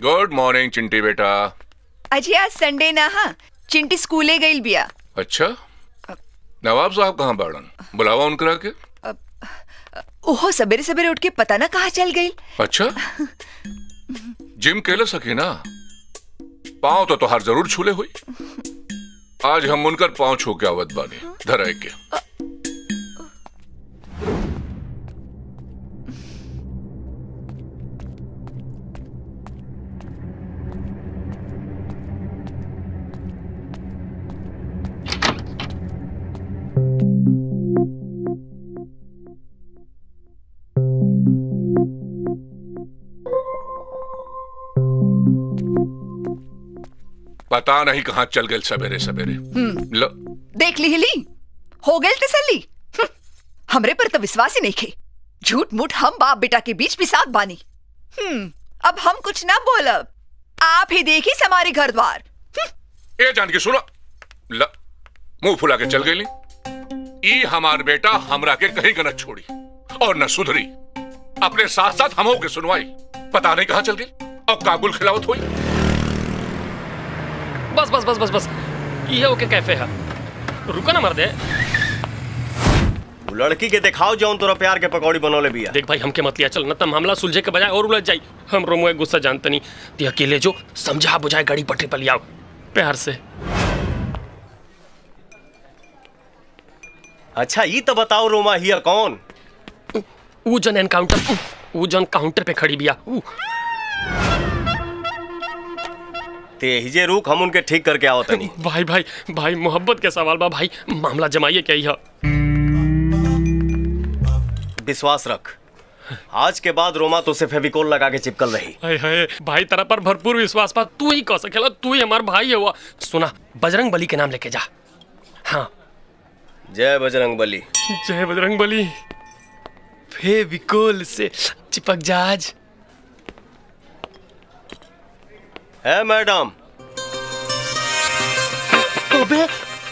Good morning चिंटी बेटा अजय आज Sunday ना हा चिंटी स्कूले गईल बिया अच्छा नवाब साहब कहाँ बाड़न बुलावा उनकरा के ओहो सवेरे सवेरे उठ के पता ना कहाँ चल गई अच्छा जिम केले सकी ना पाँव तो तोहार जरूर छूले हुई आज हम उनकर पाँव छू के आवत बानी धराए के पता नहीं कहाँ चल गए सवेरे सवेरे लो देख ली हिली हो गई तसल्ली हम्म, हमरे पर तो विश्वास ही नहीं खे झूठ मूठ हम बाप बेटा के बीच भी साथ बानी हम्म अब हम कुछ ना बोलब आप ही देखी हमारे घर द्वार ए जान के सुनो ल मुंह फुला के चल गई ई हमार बेटा हमरा के कहीं का न छोड़ी और न सुधरी अपने साथ साथ हमों के सुनवाई पता नहीं कहाँ चल गई और काबुल खिलावत हुई बस बस बस बस बस ये ओके कैफे है रुको ना मर दे वो लड़की के दिखाओ जौन तोरा प्यार के पकौड़ी बनौले बिया देख भाई हमके मत लिया चल न त मामला सुलझे के बजाय और उलझ जाई हम रोमुए गुस्सा जानते नहीं ते अकेले जो समझा बुझाए गाड़ी पटरी पर लियाओ प्यार से अच्छा ये तो बताओ रोमा हिया कौन वो जन एनकाउंटर वो जन काउंटर पे खड़ी बिया ऊ, ते हिजे रुक हम उनके ठीक करके आओ तनी भाई भाई भाई मोहब्बत के सवाल बा भाई मामला जमाइए क्या ही विश्वास रख आज के बाद रोमा तो से फेविकोल लगा के चिपकल रही हाय हाय भाई तेरा पर भरपूर विश्वास बा तू ही कह सकेला तू ही हमार भाई है हुआ सुना बजरंग बली के नाम लेके जा हाँ जय बजरंग बली जय बजरंग बली फेविकोल से चिपक जाज है मैडम अबे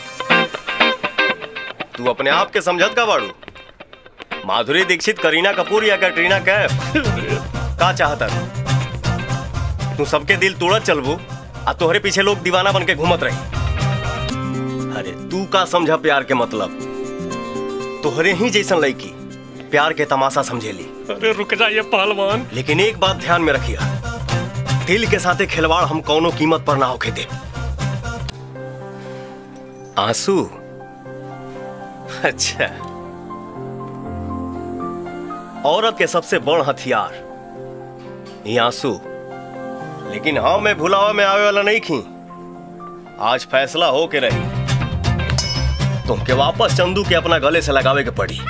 तू अपने आप के समझत का बाड़ू माधुरी दीक्षित करीना कपूर या कैटरीना कैफ का चाहता तू सबके दिल तोड़त चलबू आ तोहरे पीछे लोग दीवाना बन के घूमत रही अरे तू का समझा प्यार के मतलब तोहरे ही जैसन लड़की प्यार के तमाशा समझेली अरे रुक जाइए पहलवान लेकिन एक बात ध्यान में रखिए दिल के साथे खिलवाड़ हम कौनो कीमत पर ना होके दे आंसू अच्छा औरत के सबसे बड़ हथियार ये आंसू लेकिन हाँ मैं भुलावा में आवे वाला नहीं खी आज फैसला हो के रही तुमके वापस चंदू के अपना गले से लगावे के पड़ी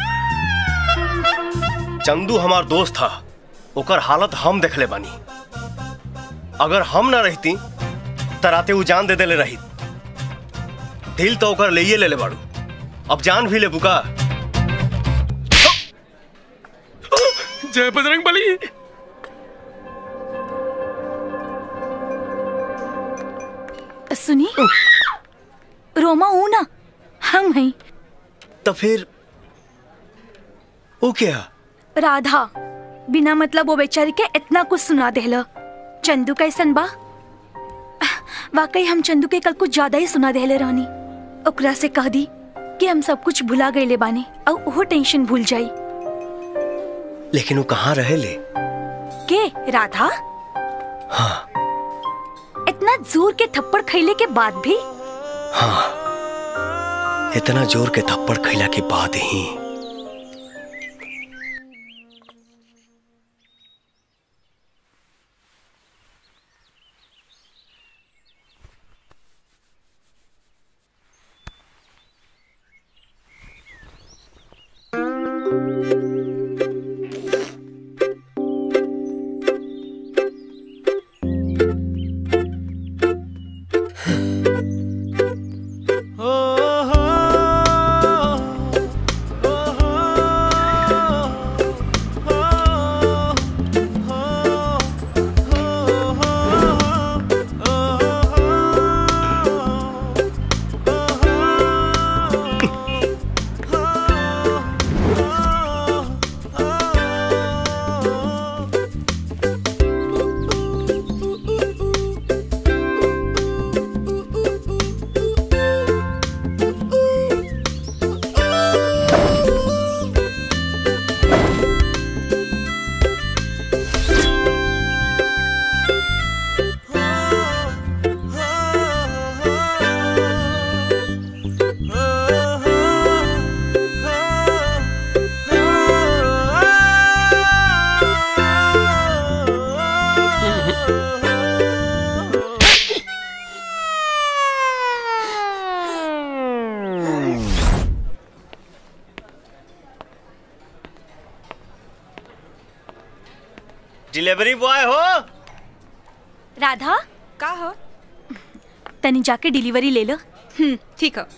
चंदू हमार दोस्त था ओकर हालत हम देखले बानी अगर हम ना रहती तराते उ जान दे देले रही दिल तो ओकर ले ले ले बाड़ू अब जान भी ले बुका जय बजरंग बली सुनी रोमा हूं ना हम हैं तो फिर वो क्या राधा बिना मतलब वो बेचारी के इतना कुछ सुना देला चंदू कैसन बा वाकई हम चंदू के कल कुछ ज्यादा ही सुना देले रहनी ओकरा से कह दी कि हम सब कुछ भुला गईले बानी और वो टेंशन भूल जाई लेकिन वो कहाँ रहे ले के राधा हाँ इतना जोर के थप्पड़ खैले के बाद भी हाँ इतना जोर के थप्पड़ खैला के बाद ही डिलीवरी बॉय हो राधा का हो तनी जाके डिलीवरी ले लो हम्म ठीक है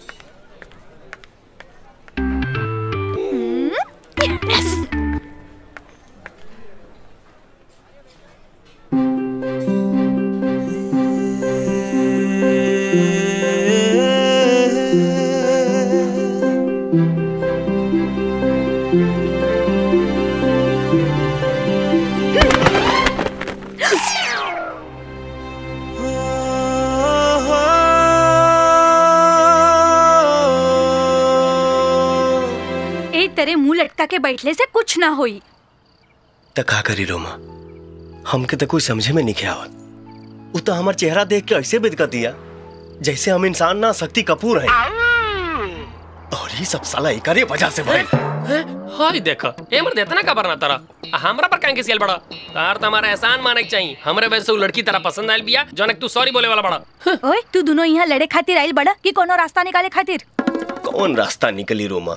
ए तेरे मुंह लटका के बैठले से कुछ ना होई त का करी रोमा हमके तो कोई समझे में नहीं आवत उ तो हमार चेहरा देख के ऐसे बिदका दिया जैसे हम इंसान ना शक्ति कपूर हैं और ये सब साला एकरे वजह से भाई हाय देख ए मर देतना का बरना तारा आ हमरा पर काहे के सियल बड़ा तार त हमारा एहसान माने के चाहिए हमरे वजह से उ लड़की तरह पसंद आइल बिया जनक तू सॉरी बोले वाला बड़ा ओए तू दोनों यहाँ लड़े खातिर आइल बड़ा कि कोनो रास्ता निकाले खातिर कौन रास्ता निकली रोमा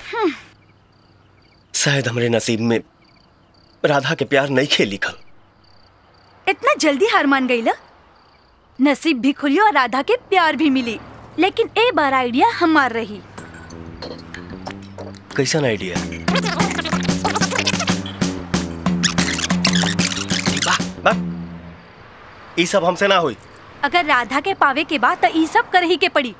शायद हमरे नसीब में राधा के प्यार नहीं खे लिखल इतना जल्दी हार मान गई नसीब भी खुली और राधा के प्यार भी मिली लेकिन ए बार आइडिया हमार रही कैसन आइडिया ई सब हमसे ना हुई अगर राधा के पावे के बाद तो ई सब कर ही के पड़ी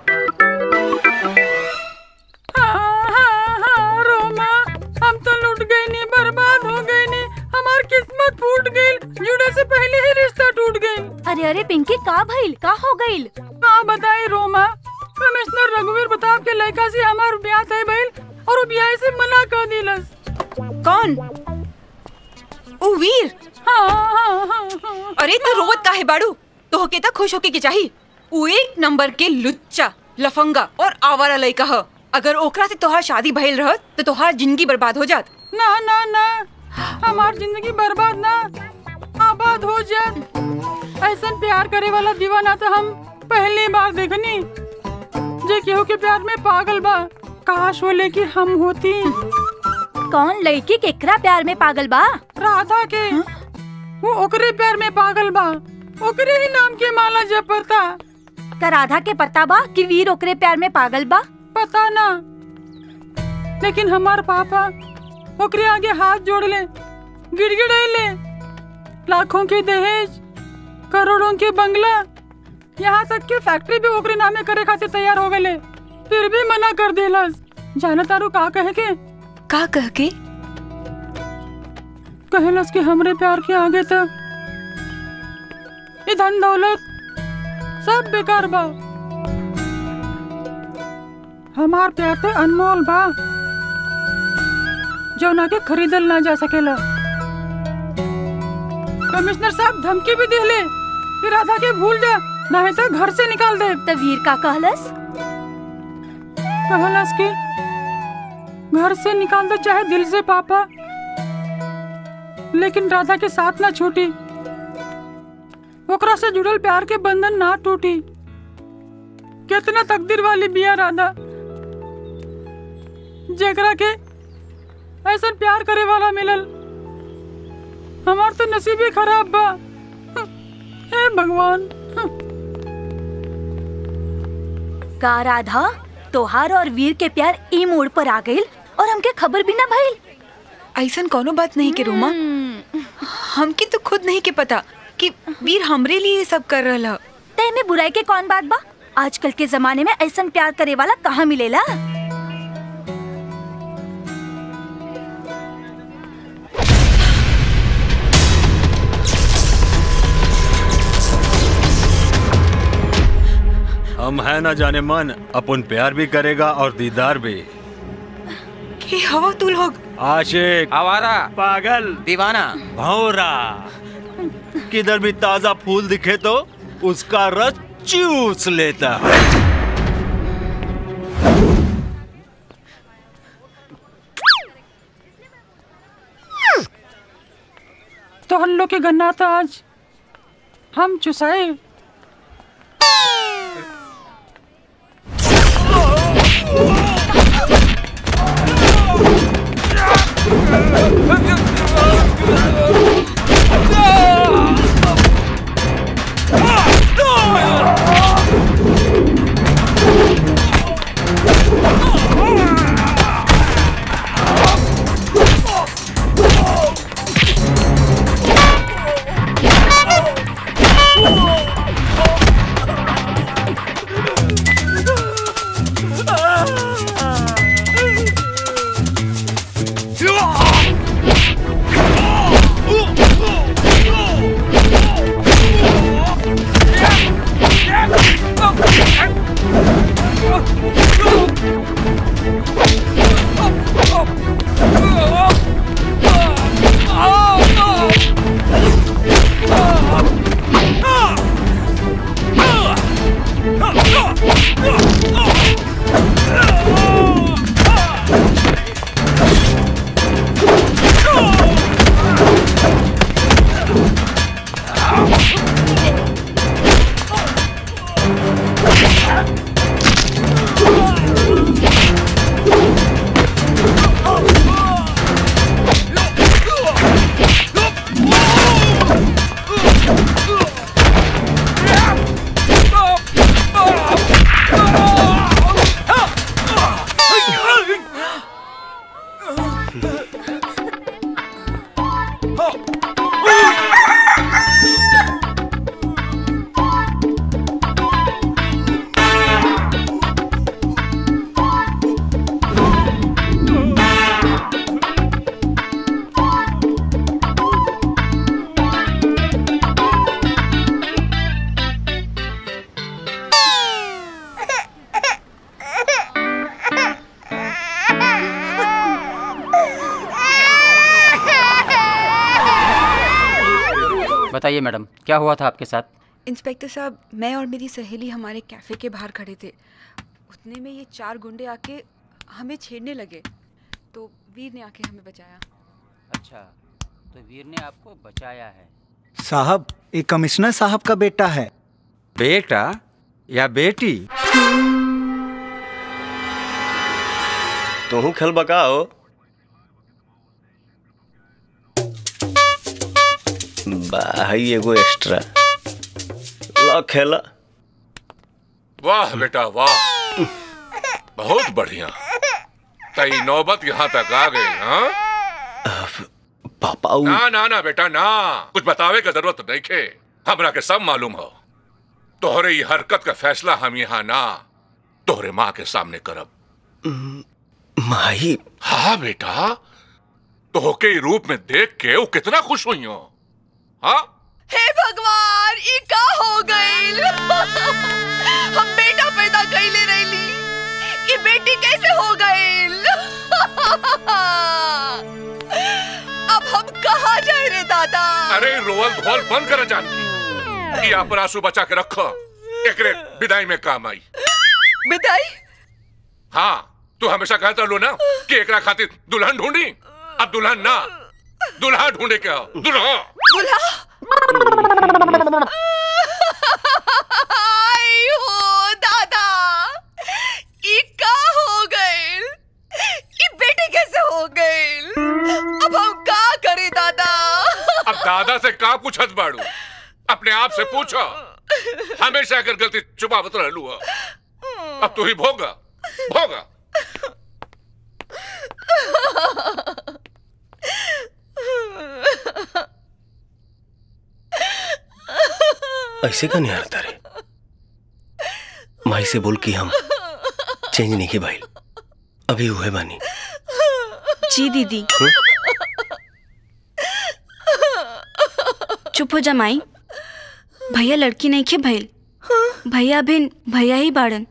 रोमा हम तो लुट गए नी बर्बाद हो गए नी हमार किस्मत फूट गई जुड़े से पहले ही रिश्ता टूट गई अरे अरे पिंकी का भइल का हो गइल का बताई रोमा कमिश्नर रघुवीर प्रताप के लड़का से हमार ब्याह तय भइल और वो ब्याह से मना कर दिलस कौन ओ वीर हाँ हाँ हाँ हाँ अरे तू रोवत काहे बाड़ू तो के तक खुश होके के चाही उ एक नंबर के लुच्चा लफंगा और आवारा लइका ह अगर ओकरा से तोहार शादी भइल रहत तो तोहार जिंदगी बर्बाद हो जात ना ना ना हमार जिंदगी बर्बाद ना आबाद हो जाए ऐसा प्यार करे वाला दीवाना तो हम पहली बार देखनी जे केहू के प्यार में पागल बा काश वो लेके हम होती कौन लड़की केकरा प्यार में पागल बा राधा के वो ओकरे प्यार में पागल बा ओकरे ही नाम के माला जपता का राधा के पता बा कि वीर ओकरे प्यार में पागल बा पता ना लेकिन हमार पापा ओकरे आगे हाथ जोड़ ले गिड़गिड़े ले लाखों के दहेज करोड़ों के बंगला यहाँ तक कि फैक्ट्री भी ओकरे नामे करे खातिर तैयार हो गए फिर भी मना कर देलस जाना तारू का कहे के का कह के कहलस कि हमरे प्यार के आगे तक ये धन दौलत सब बेकार बा हमार प्यार तो अनमोल बा जो ना के खरीदल ना जा सकेला कमिश्नर साहब धमकी भी दिले कि राधा के भूल जा नहीं तो घर से निकाल दे तो वीर का कहलस कहलस कि घर से निकाल दो चाहे दिल से पापा लेकिन राधा के साथ ना छूटी ओकरा से जुड़ल प्यार के बंधन ना टूटी कितना तकदीर वाली बिया राधा जेकरा के ऐसा प्यार करे वाला मिलल हमार तो नसीब ही खराब बा हे भगवान का राधा तोहार और वीर के प्यार ई मोड़ पर आ गइल और हमके खबर भी ना भइल ऐसन कोनो बात नहीं के रोमा हमके तो खुद नहीं के पता कि वीर हमरे लिए ये सब कर रहा ते में बुराई के कौन बात बा आजकल के जमाने में ऐसा प्यार करे वाला कहाँ मिलेला हम है ना जाने मन अपन प्यार भी करेगा और दीदार भी कि हवा तू लोग आशिक आवारा पागल दीवाना भौरा किधर भी ताजा फूल दिखे तो उसका रस चूस लेता तो हम लोग के गन्ना था आज हम चुसाए बताइए मैडम क्या हुआ था आपके साथ इंस्पेक्टर साहब मैं और मेरी सहेली हमारे कैफ़े के बाहर खड़े थे उतने में ये चार गुंडे आके हमें छेड़ने लगे तो वीर ने आके हमें बचाया अच्छा तो वीर ने आपको बचाया है साहब ये कमिश्नर साहब का बेटा है बेटा या बेटी तू खेल बकाओ भाई एगो एक्स्ट्रा ला खेला वाह बेटा वाह बहुत बढ़िया तई नौबत यहाँ तक आ गई हाँ पापा उ- ना ना ना बेटा ना कुछ बतावे का जरूरत नहीं खे हमरा के सब मालूम हो तोहरे ये हरकत का फैसला हम यहाँ ना तोहरे माँ के सामने करब माही हाँ बेटा तोहके ई रूप में देख के वो कितना खुश हुई हो हाँ हे भगवान ई का हो गइल हम बेटा पैदा कइले रहली ई बेटी कैसे हो गइल अब हम कहाँ जाए रे दादा अरे रोवल धोल बंद कर जानकी ये अपन आंसू बचा के रखो एकरे विदाई में काम आई बिदाई हाँ तू हमेशा कहता लो ना कि एकरा खातिर दुल्हन ढूंढी अब दुल्हन ना दुल्हा ढूंढे के आओ दुल्हा दुल्हा आई हो दादा ई का हो गइल ई बेटी कैसे हो गइल अब हम का करे दादा अब दादा से का पूछत बाड़ू अपने आप से पूछो हमेशा अगर गलती छुपावत रहलू हो अब तू ही भोगा भोगा ऐसे का नहीं हारता रे माई से बोल कि हम चेंज नहीं के भाई अभी हुए बानी जी दीदी चुप हो जा माई भैया लड़की नहीं खे भइल भैया बिन भैया ही बाड़न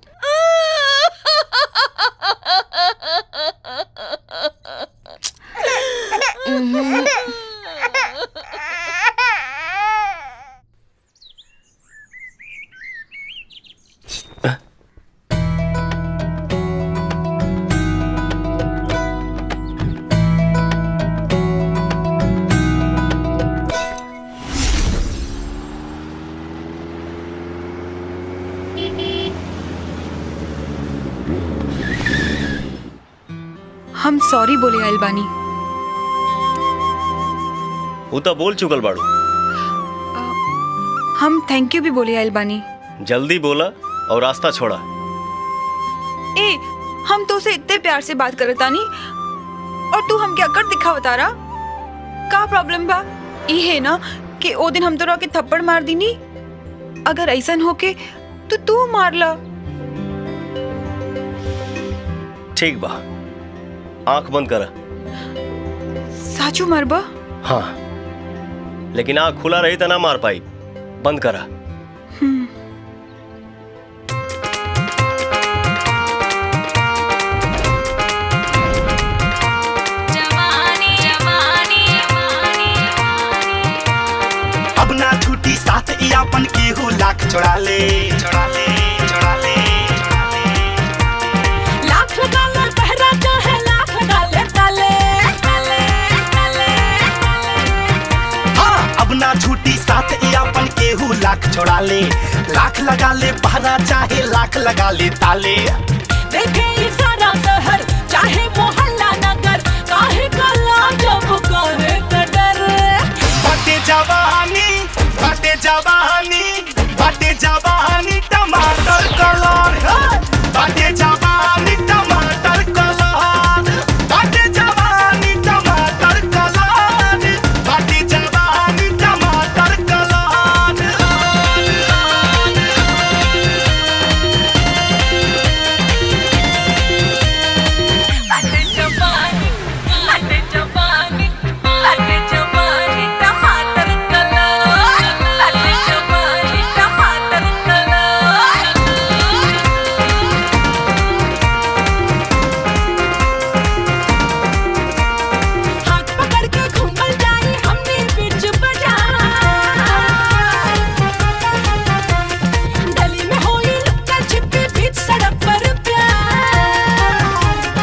हम सॉरी बोले आइल बानी वो तो बोल चुकल बाड़ू हम थैंक यू भी बोले आइल बानी जल्दी बोला और रास्ता छोड़ा ए हम तो उसे इतने प्यार से बात करत तानी और तू हम क्या कर दिखा बता रहा का प्रॉब्लम बा ई है ना कि ओ दिन हम तोरा के थप्पड़ मार दीनी अगर ऐसन हो के तो तू मार ला ठीक बा आंख बंद करा साचू मरबा हाँ लेकिन आँख खुला रही तो ना मार पाई बंद करा अब ना छूटी साथ ई अपन केहू लाख छोड़ा ले छोड़ा ले छोड़ा ले लाख डाले पहरा चाहे लाख डाले डाले डाले डाले हाँ अब ना छूटी साथ ई अपन केहू लाख छोड़ा ले लाख लगा ले पहरा चाहे लाख लगा ले ताले देखे ये सारा शहर चाहे मोहल्ला नगर काहे कला जब करे त डर बाटे जवानी बाटे जवानी बाटे जवानी टमाटर कलर हे! बाटे जवानी टमाटर कलर बाटे जवानी टमाटर कलर बाटे जवानी टमाटर कलर बाटे जवानी बाटे जवानी बाटे जवानी टमाटर कलर बाटे जवानी टमाटर कलर हाथ पकड़ के घूमल जाई हमने बीच बाजार गली में होई लुक्का छिपी बीच सड़क पर प्यार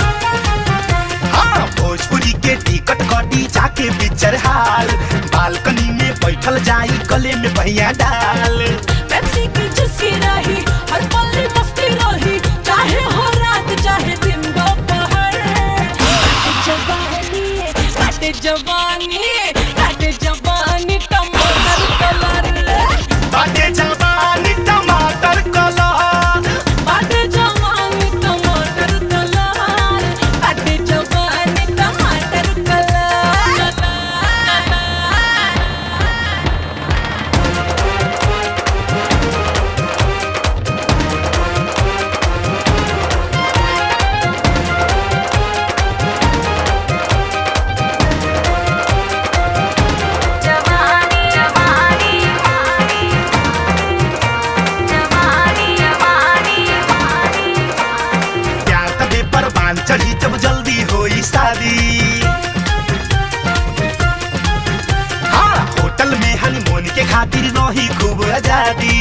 हाँ भोजपुरी के टिकट कटी जाके पिक्चर हाल बालकनी में बैठल जाई गले में भैया डाल पेप्सी की चुस्की रही हर पल मस्ती रही चाहे हो रात चाहे दिन दोपहर बाटे जवानी बाटे जवानी बाटे जवानी टमाटर कलर बाटे जवानी टमाटर कलर बाटे जवानी टमाटर कलर बाटे जवानी टमाटर कलर जवानी जवानी जवानी जवानी प्यार तबे परवान चढ़ी जब जल्दी होई शादी हाँ होटल में हनीमून के खातिर रही खूब आजादी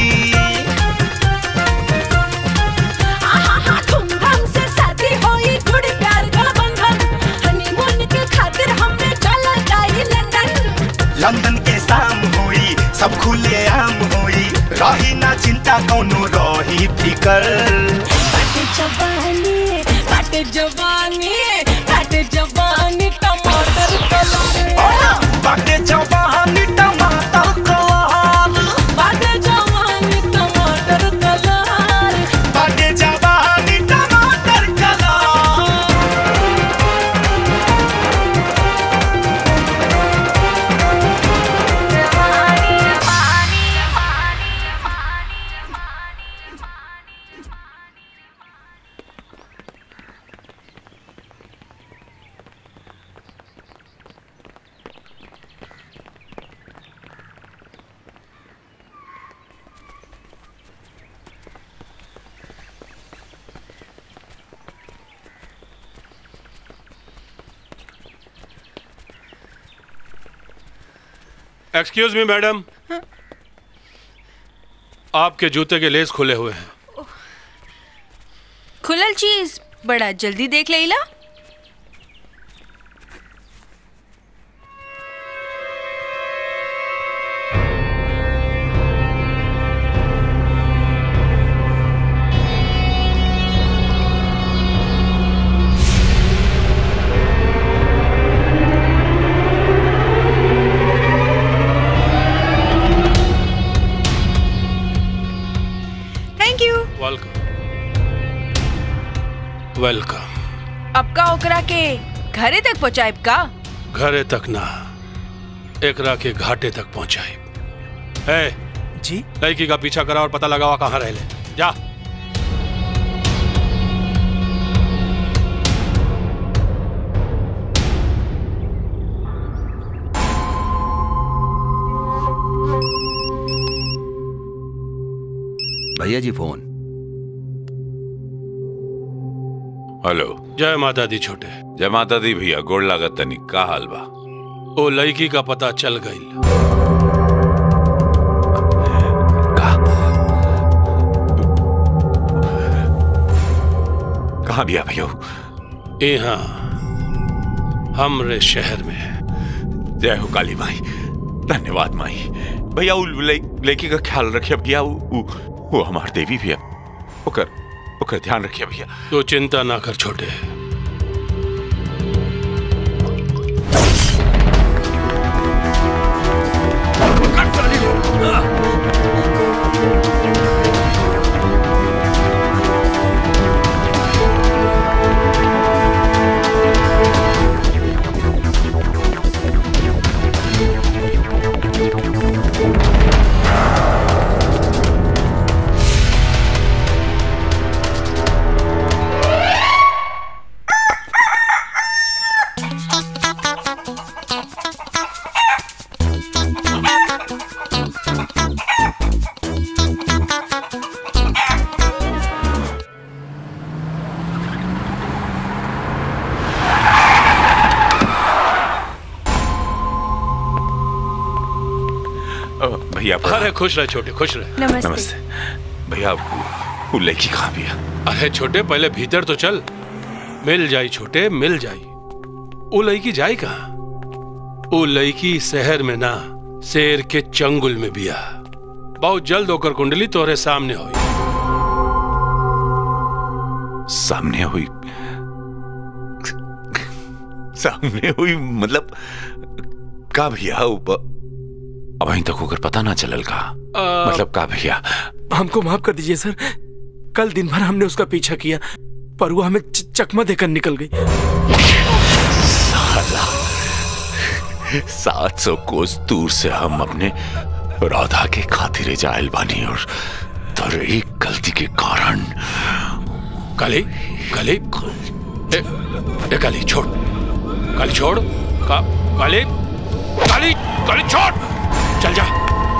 आहा धूमधाम से शादी होई थोड़ी प्यार का बंधन हनीमून के खातिर हमें चला जाई लंदन लंदन के शाम होई सब खुले आम होई रही ना चिंता कौनो रही फिकर बाटे जवानी बाटे जवानी बाटे जवानी टमाटर कलर बाटे जवानी टमाटर कलर बाटे जवानी टमाटर कलर बाटे जवानी टमाटर कलर एक्सक्यूज मी मैडम आपके जूते के लेस खुले हुए हैं खुलल चीज बड़ा जल्दी देख लेला थैंक यू वेलकम वेलकम अब का ओकरा के घरे तक पहुँचाएब का घरे तक ना एकरा के घाटे तक पहुंचाई ए जी लड़की का पीछा करा और पता लगावा कहाँ रह ले जा भैया जी फोन हेलो जय माता दी छोटे जय माता दी भैया गोड़ लागत तनी का हाल बा ओ लड़की का पता चल गई कहाँ बिया भैया यहाँ हमरे शहर में जय हो काली माई धन्यवाद माई भैया उ लइ- लड़की का ख्याल रखिए भैया उ, उ, वो हमार देवी भैया ओकर ओकर ध्यान रखिए भैया तो चिंता ना कर छोटे अ, भैया प्रणाम। अरे खुश रहे छोटे खुश रहे नमस्ते। नमस्ते भैया वो- वो लड़की कहाँ बिया अरे छोटे पहले भीतर तो चल मिल जाई छोटे मिल जाई वो लड़की जाई कहाँ वो लड़की शहर में ना शेर के चंगुल में बिया बहुत जल्द होकर कुंडली तोरे सामने हुई सामने हुई सामने हुई मतलब का भैया ऊपर अब अभी तक होकर पता ना चलल का मतलब का भैया हमको माफ कर दीजिए सर कल दिन भर हमने उसका पीछा किया पर वो हमें च- चकमा देकर निकल गई साला सात सौ कोस दूर से हम अपने राधा के खातिर जायल बानी और तर एक गलती के कारण काली काली ए, ए काली छोड़ काली छोड़ का काली काली काली छोड़ चल जा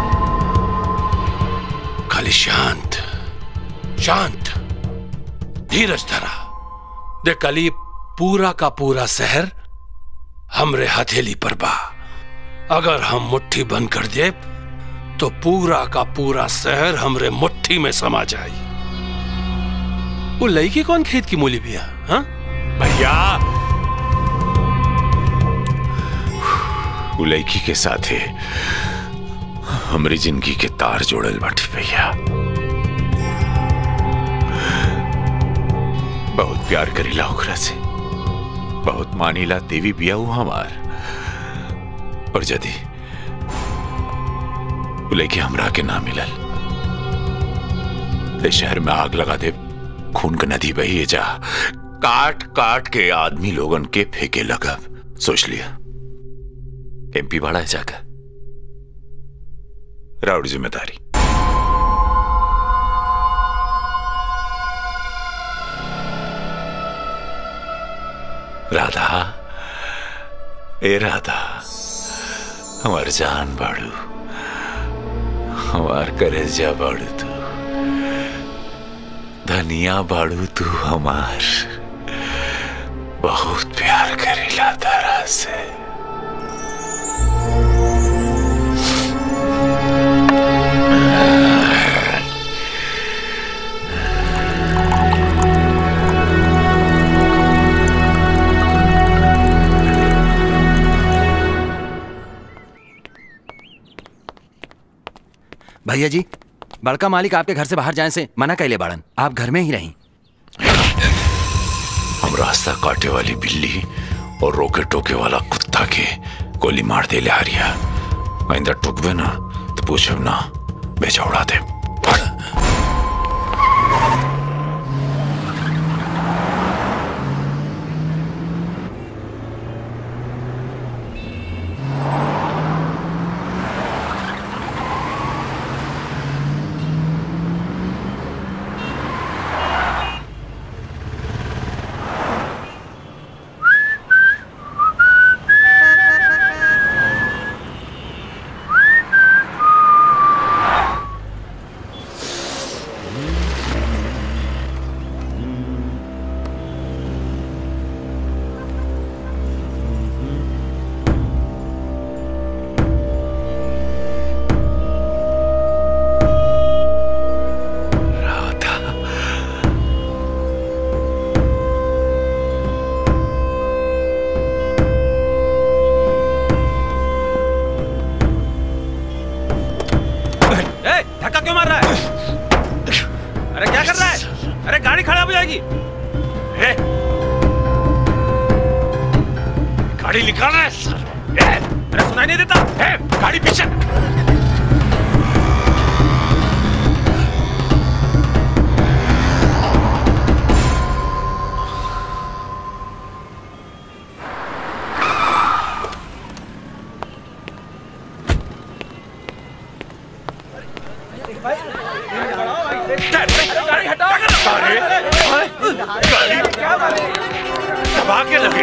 काली शांत शांत धीरज धरा देख काली पूरा का पूरा शहर हमरे हथेली पर बा अगर हम मुट्ठी बंद कर दे तो पूरा का पूरा शहर हमरे मुट्ठी में समा जाए वो लड़की कौन खेत की मूली भी है हाँ? भैया वो लड़की के साथ है हमारी जिंदगी के तार जोड़ल बाटी भैया बहुत प्यार करीला ओकरा से बहुत मानीला देवी बिया हूं हमार और यदि वो लड़की हमरा के ना मिलल ते शहर में आग लगा दे खून का नदी बही जा काट काट के आदमी लोगन के फेंके लगा सोच लिया एमपी बड़ा है जाकर राउड जिम्मेदारी राधा ए राधा हमार जान बाड़ू हमार करेजा बाड़ू तू धनिया बाड़ू तू हमार बहुत प्यार करेला तारा से भैया जी बड़का मालिक आपके घर से बाहर जाने से मना कैले बाड़न आप घर में ही रहीं हम रास्ता काटे वाली बिल्ली और रोके टोके वाला कुत्ता के गोली मार दे ले हारिया आइंदा टुकबे ना तो पूछब ना बेचा उड़ा दे जाएगी ए, गाड़ी निकाल रहा है सर ए, अरे सुनाई नहीं देता ए, गाड़ी पीछे दबा के लगे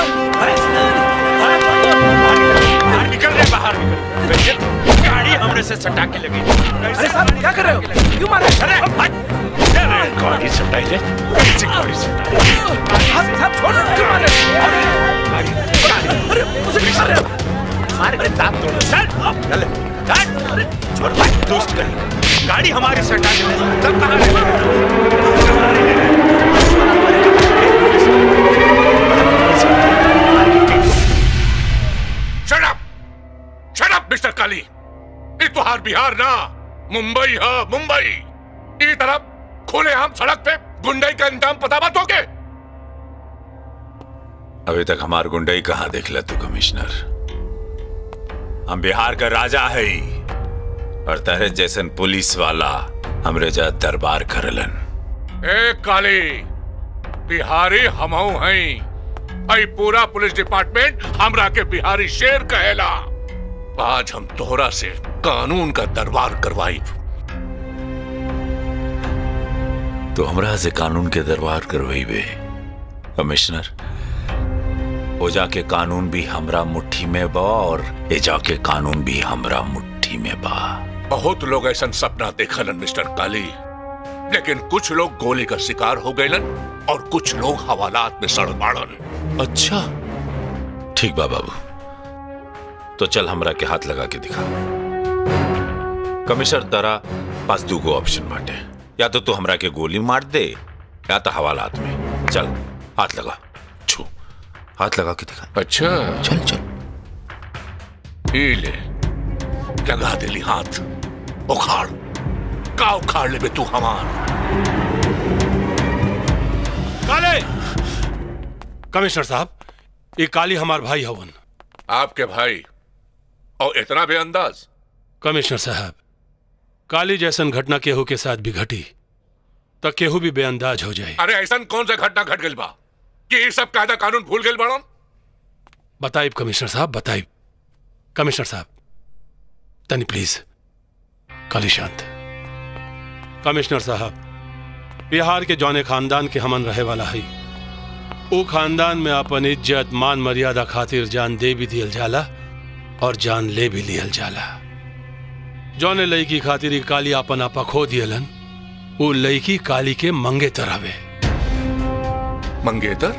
निकल रहे बाहर निकल वैसे गाड़ी हमने से सटा के लगी अरे साहब क्या कर रहे हो क्यों मार रहे अरे हट! अरे गाड़ी सटाई रे कैसी गाड़ी सटाई साहब साहब छोड़ क्यों मार रहे हो अरे मुझे क्यों मार रहे हो मार के दांत तोड़ चल चल चल अरे छोड़ भाई दोस्त कहीं गाड़ी हमारी सटा के ले सब कहां है shut up shut up mister Kali ये तुहार बिहार ना मुंबई है मुंबई ई तरफ खुले हम सड़क पे गुंडई का इंतजाम पता बात होगे अभी तक हमार गुंडई कहाँ देखला तू कमिश्नर हम बिहार का राजा है ही और तेरे जैसन पुलिस वाला हमरे जा दरबार करलन ए काली बिहारी हमऊ हैं आई पूरा पुलिस डिपार्टमेंट हमरा के बिहारी शेर कहेला आज हम तोहरा से कानून का दरबार करवाई तो हमरा से कानून के दरबार करवई बे कमिश्नर ओ जाके कानून भी हमरा मुट्ठी में बा और ए जाके कानून भी हमरा मुट्ठी में बा बहुत लोग ऐसा सपना देखलन मिस्टर काली लेकिन कुछ लोग गोली का शिकार हो गए और कुछ लोग हवालात में सड़ बाड़न अच्छा ठीक बा बाबू तो चल हमरा के हाथ लगा के दिखा कमिश्नर तारा पास दूगो ऑप्शन बाटे या तो तू हमरा के गोली मार दे या तो हवालात में चल हाथ लगा छू हाथ लगा के दिखा अच्छा चल चल ही ले लगा दिली हाथ उखाड़ का उखाड़ ले बे तू हमार काले कमिश्नर साहब ये काली हमार भाई हवन आपके भाई और इतना बेअंदाज कमिश्नर साहब काली जैसन घटना केहू के साथ भी घटी तो केहू भी बेअंदाज हो जाए अरे ऐसा कौन सा घटना घट गई बा कि ये सब कायदा कानून भूल गए बड़न बताइब कमिश्नर साहब बताइब कमिश्नर साहब तनी प्लीज काली शांत कमिश्नर साहब बिहार के जौने खानदान के हमन रहे वाला है वो खानदान में अपन इज्जत मान मर्यादा खातिर जान दे भी दियल जाला और जान ले भी लियल जाला जौने लड़की खातिर ई काली आपन आपा खो दियलन वो लड़की काली के मंगेतर हवे मंगेतर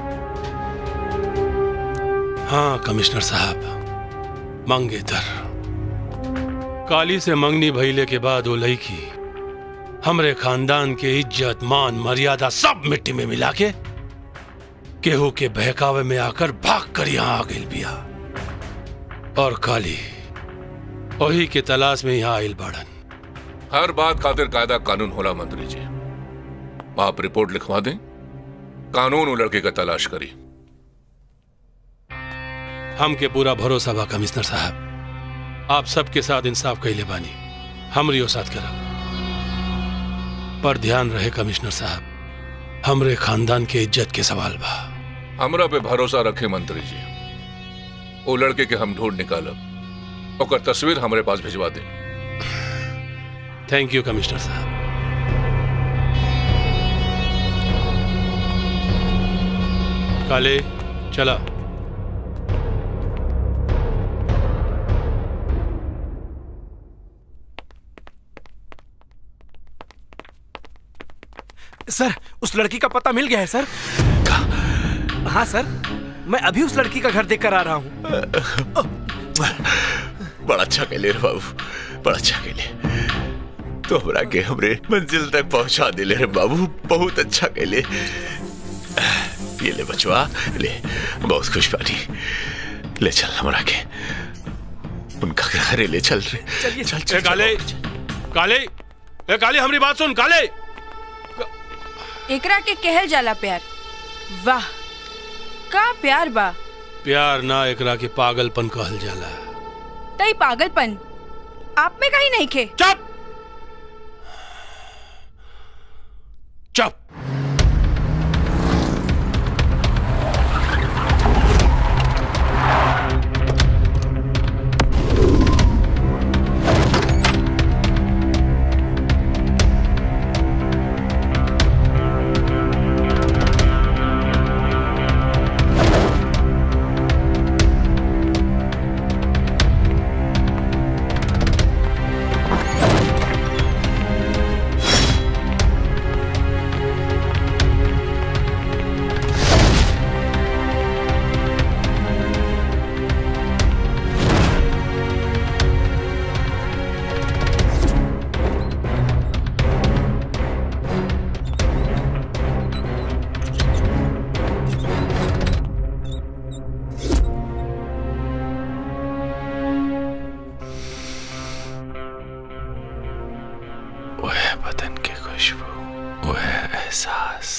हाँ कमिश्नर साहब मंगेतर काली से मंगनी भइले के बाद वो लड़की हमरे खानदान के इज्जत मान मर्यादा सब मिट्टी में मिला के केहू के बहकावे में आकर भाग कर यहाँ आ गई बिया और काली वही के तलाश में यहाँ आयल बाड़न हर बात खातिर कायदा कानून होला मंत्री जी आप रिपोर्ट लिखवा दें कानून वो लड़के का तलाश करी हमके पूरा भरोसा बा कमिश्नर साहब आप सबके साथ इंसाफ कैले बानी हमरियो साथ करब पर ध्यान रहे कमिश्नर साहब हमरे खानदान के इज्जत के सवाल बा हमरा पे भरोसा रखे मंत्री जी वो लड़के के हम ढूंढ निकालब ओकर तस्वीर हमारे पास भिजवा दें थैंक यू कमिश्नर साहब काले चला सर उस लड़की का पता मिल गया है सर हाँ सर मैं अभी उस लड़की का घर देख कर आ रहा हूँ बड़ा अच्छा कहले रे बाबू बड़ा अच्छा कहले तो हमरा के हमरे मंजिल तक पहुंचा दिले रे बाबू बहुत अच्छा कहले ये ले बचवा ले बहुत खुश बानी ले चल हमरा के उनका घरे ले चल रे चलिए चल ए चल काले काले ए काले हमारी बात सुन काले एकरा के कहल जाला प्यार वाह का प्यार बा प्यार ना एकरा के पागलपन कहल जाला तई पागलपन आप में कहीं नहीं खे चुप चुप वह बदन की खुशबू वह एहसास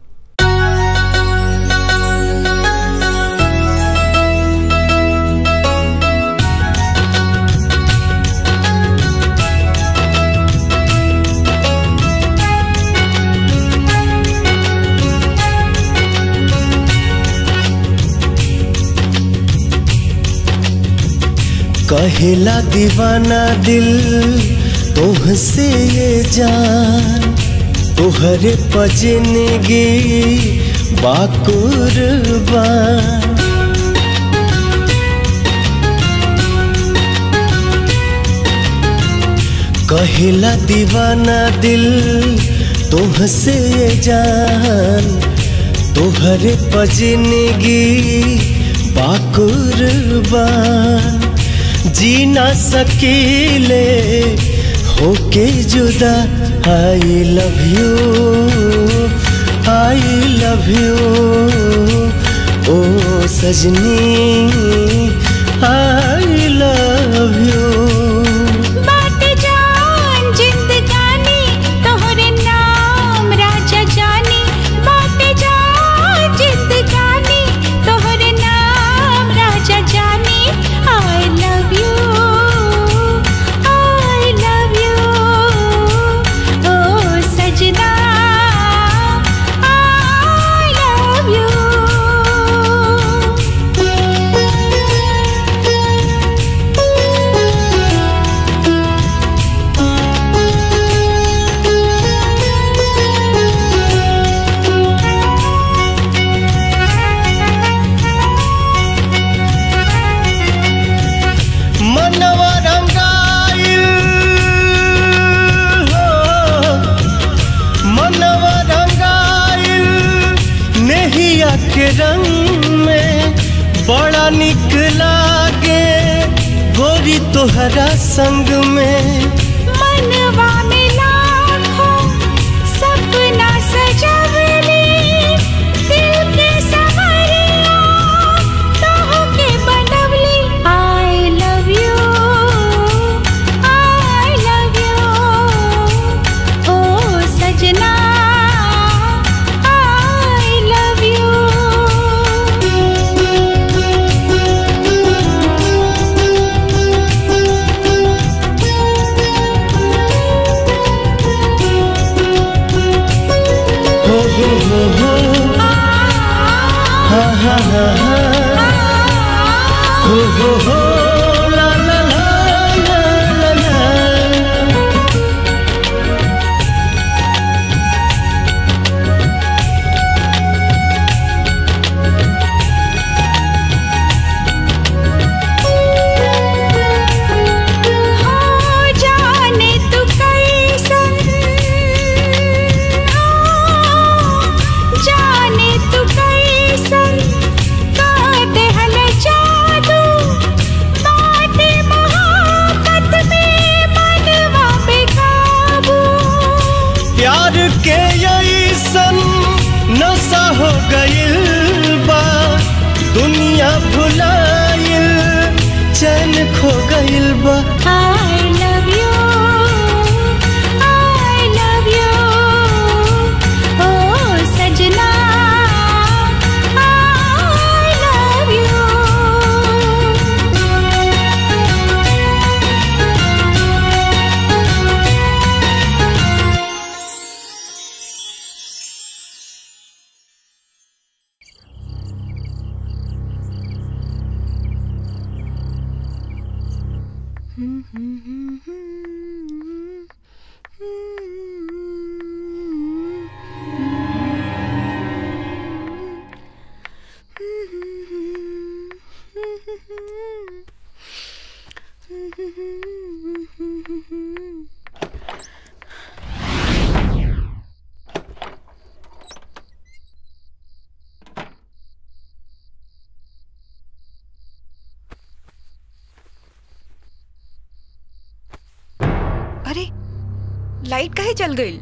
कहेला दीवाना दिल तुहसे ये जान तुहरे पजनगी बाकुरबान कहेला दीवाना दिल तुहसे ये जान तुहरे पजनगी बाकुरबान जी ना सकीले होके जुदा I love you I love you ओ सजनी आई लव यू बाट जान जिंदगानी तोहरे नाम राजा जानी बाट जान जिंदगानी तोहरे नाम राजा जानी I love you I love you ओ सजना आई लव यू मनवा रंगाइल हो मनवा रंगाइल नेहिया के रंग में बड़ा निक लागे गोरी तोहरा संग में मनवा में लाखों सपना सजवली दिल के सवरिया तोह के बनवली I love you I love you ओ सजना आई लव हो हो हो हो हा हा हा हा हो हो हो ला ला ला ला ला ला हो जाने तू कैसन जाने तू कैसन का देहल जादू बाटे मोहब्बत में मनवा पे काबू प्यार के ऐसन नशा हो गइल बा दुनिया भुलाइल चैन खो गइल बा I love you I love you Oh अरे लाइट काहे चल गई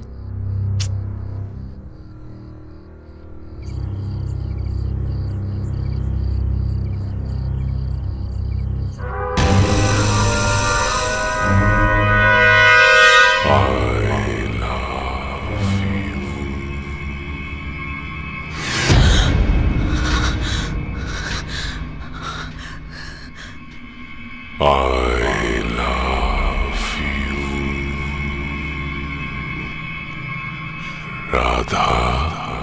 I love you. Radha.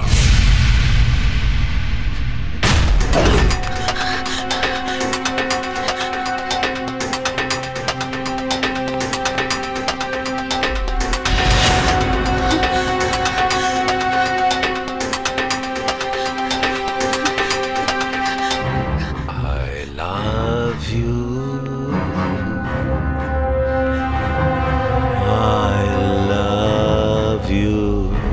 I love you. I love you.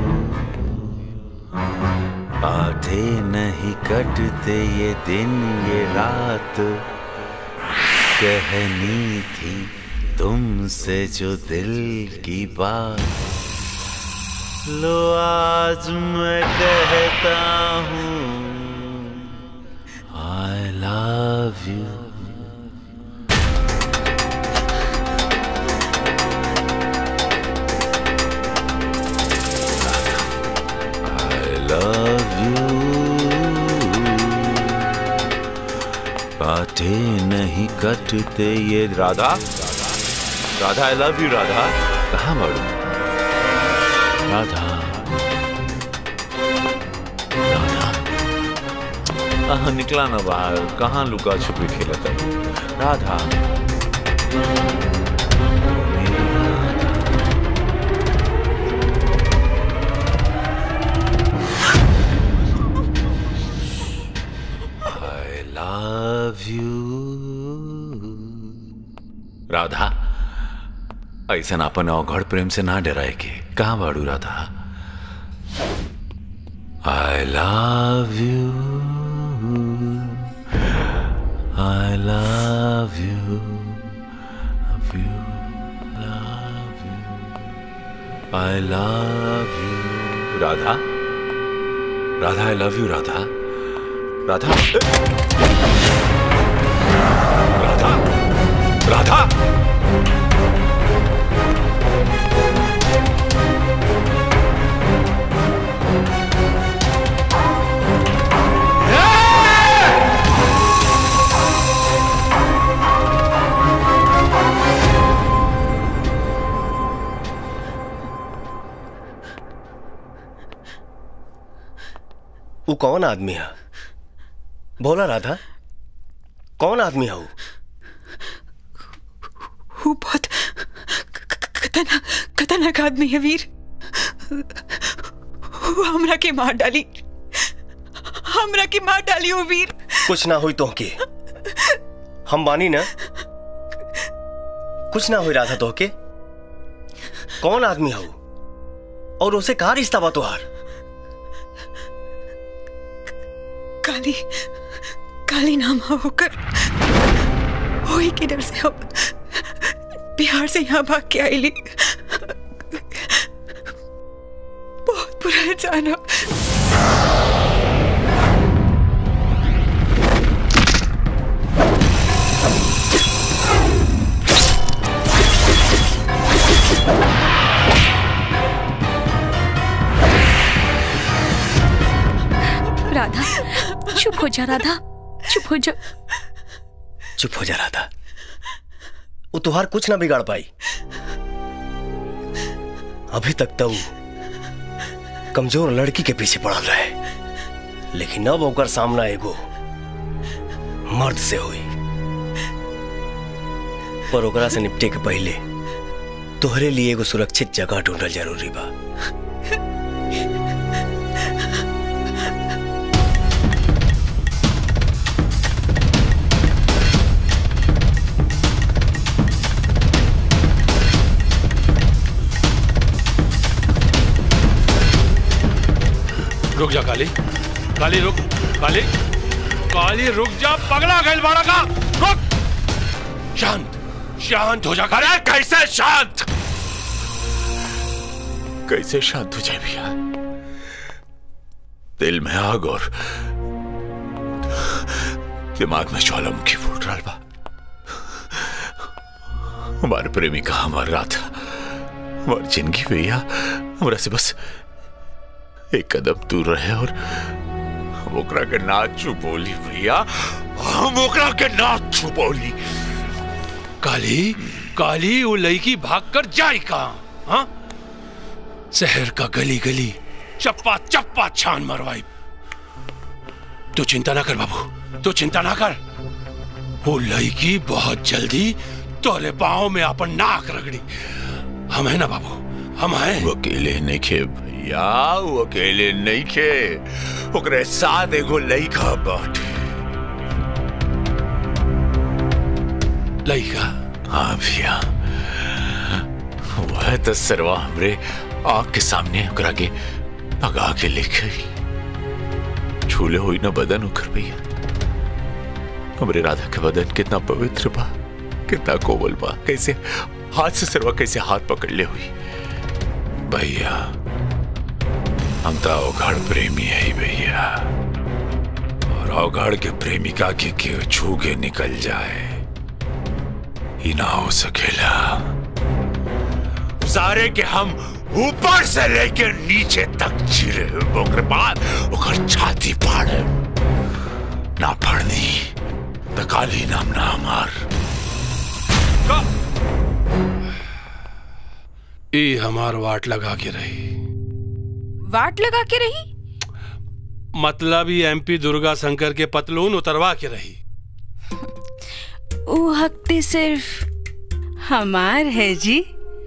आधे नहीं कटते ये दिन ये रात कहनी थी तुमसे जो दिल की बात लो आज मैं कहता हूँ I love you. I love you. काटे नहीं कटते ये Radha Radha I love you Radha कहाँ बढ़ू राधा कहाँ निकला ना बाहर कहाँ लुका छुपी खेलत है Radha I love you. Radha ऐसा अपन अवघड़ प्रेम से ना डराए के कहाँ बाड़ू Radha I love you. I love you. Love you. Love you. I love you. Radha Radha I love you Radha Radha Radha Radha वो कौन आदमी है बोला राधा कौन आदमी है वो वो बहुत खतरनाक खतरनाक आदमी है वीर वो हमरा के मार डाली हमरा के मार डाली वो वीर कुछ ना हुई तो के हम बानी ना कुछ ना हुई राधा तो के कौन आदमी है वो और उसे कहा रिश्ता बा तुहार काली काली नाम है होकर वही के डर से हम बिहार से यहाँ भाग के आई ली बहुत बुरा इंसान है राधा चुप हो जा राधा चुप हो जा चुप हो जा राधा वो तुहार कुछ ना बिगाड़ पाई अभी तक तो वो कमजोर लड़की के पीछे पड़ल रहे लेकिन अब ओकर सामना एगो मर्द से हुई पर ओकरा से निपटे के पहले तोहरे लिए एगो सुरक्षित जगह ढूंढल जरूरी बा रुक जा काली काली रुक काली काली रुक जा पगला गैल बाड़ा का रुक शांत शांत हो जा अरे कैसे शांत कैसे शांत हो जाए भैया दिल में आग और दिमाग में ज्वालामुखी फूट रहा बा हमारे प्रेमी का हमार रात हमारी जिंदगी भैया हमरा से बस एक कदम दूर रहे और हम ओकरा के ना छुपोली भैया हम ओकरा के ना छुपोली काली काली वो लड़की भाग कर जाए कहा हाँ शहर का गली गली चप्पा चप्पा छान मरवाई तू चिंता ना कर बाबू तू चिंता ना कर वो लड़की बहुत जल्दी तोले पाँव में अपन नाक रगड़ी हम है ना बाबू हम हैं वो अकेले नहीं खे भैया वो अकेले नहीं खे ओकरे साथ एगो लइका बाटे लइका हाँ भैया वह तो सरवा हमरे आँख के सामने ओकरा के भगा के ले गई छूले हुई ना बदन ओकर भैया हमरे राधा के बदन कितना पवित्र बा कितना कोमल बा कैसे हाथ से सरवा कैसे हाथ पकड़ ले हुई भैया हम तो अवघड़ प्रेमी है ही भैया और अवघड़ के प्रेमिका के के छू के निकल जाए ही ना हो सकेला सारे के हम ऊपर से लेकर नीचे तक चिरे ओकर बाद ओकर छाती फाड़े ना फाड़नी तो काली नाम ना हमार ई हमार वाट लगा के रही वाट लगा के रही मतलब ही एमपी दुर्गा शंकर के पतलून उतरवा के रही वो हकते सिर्फ हमार है जी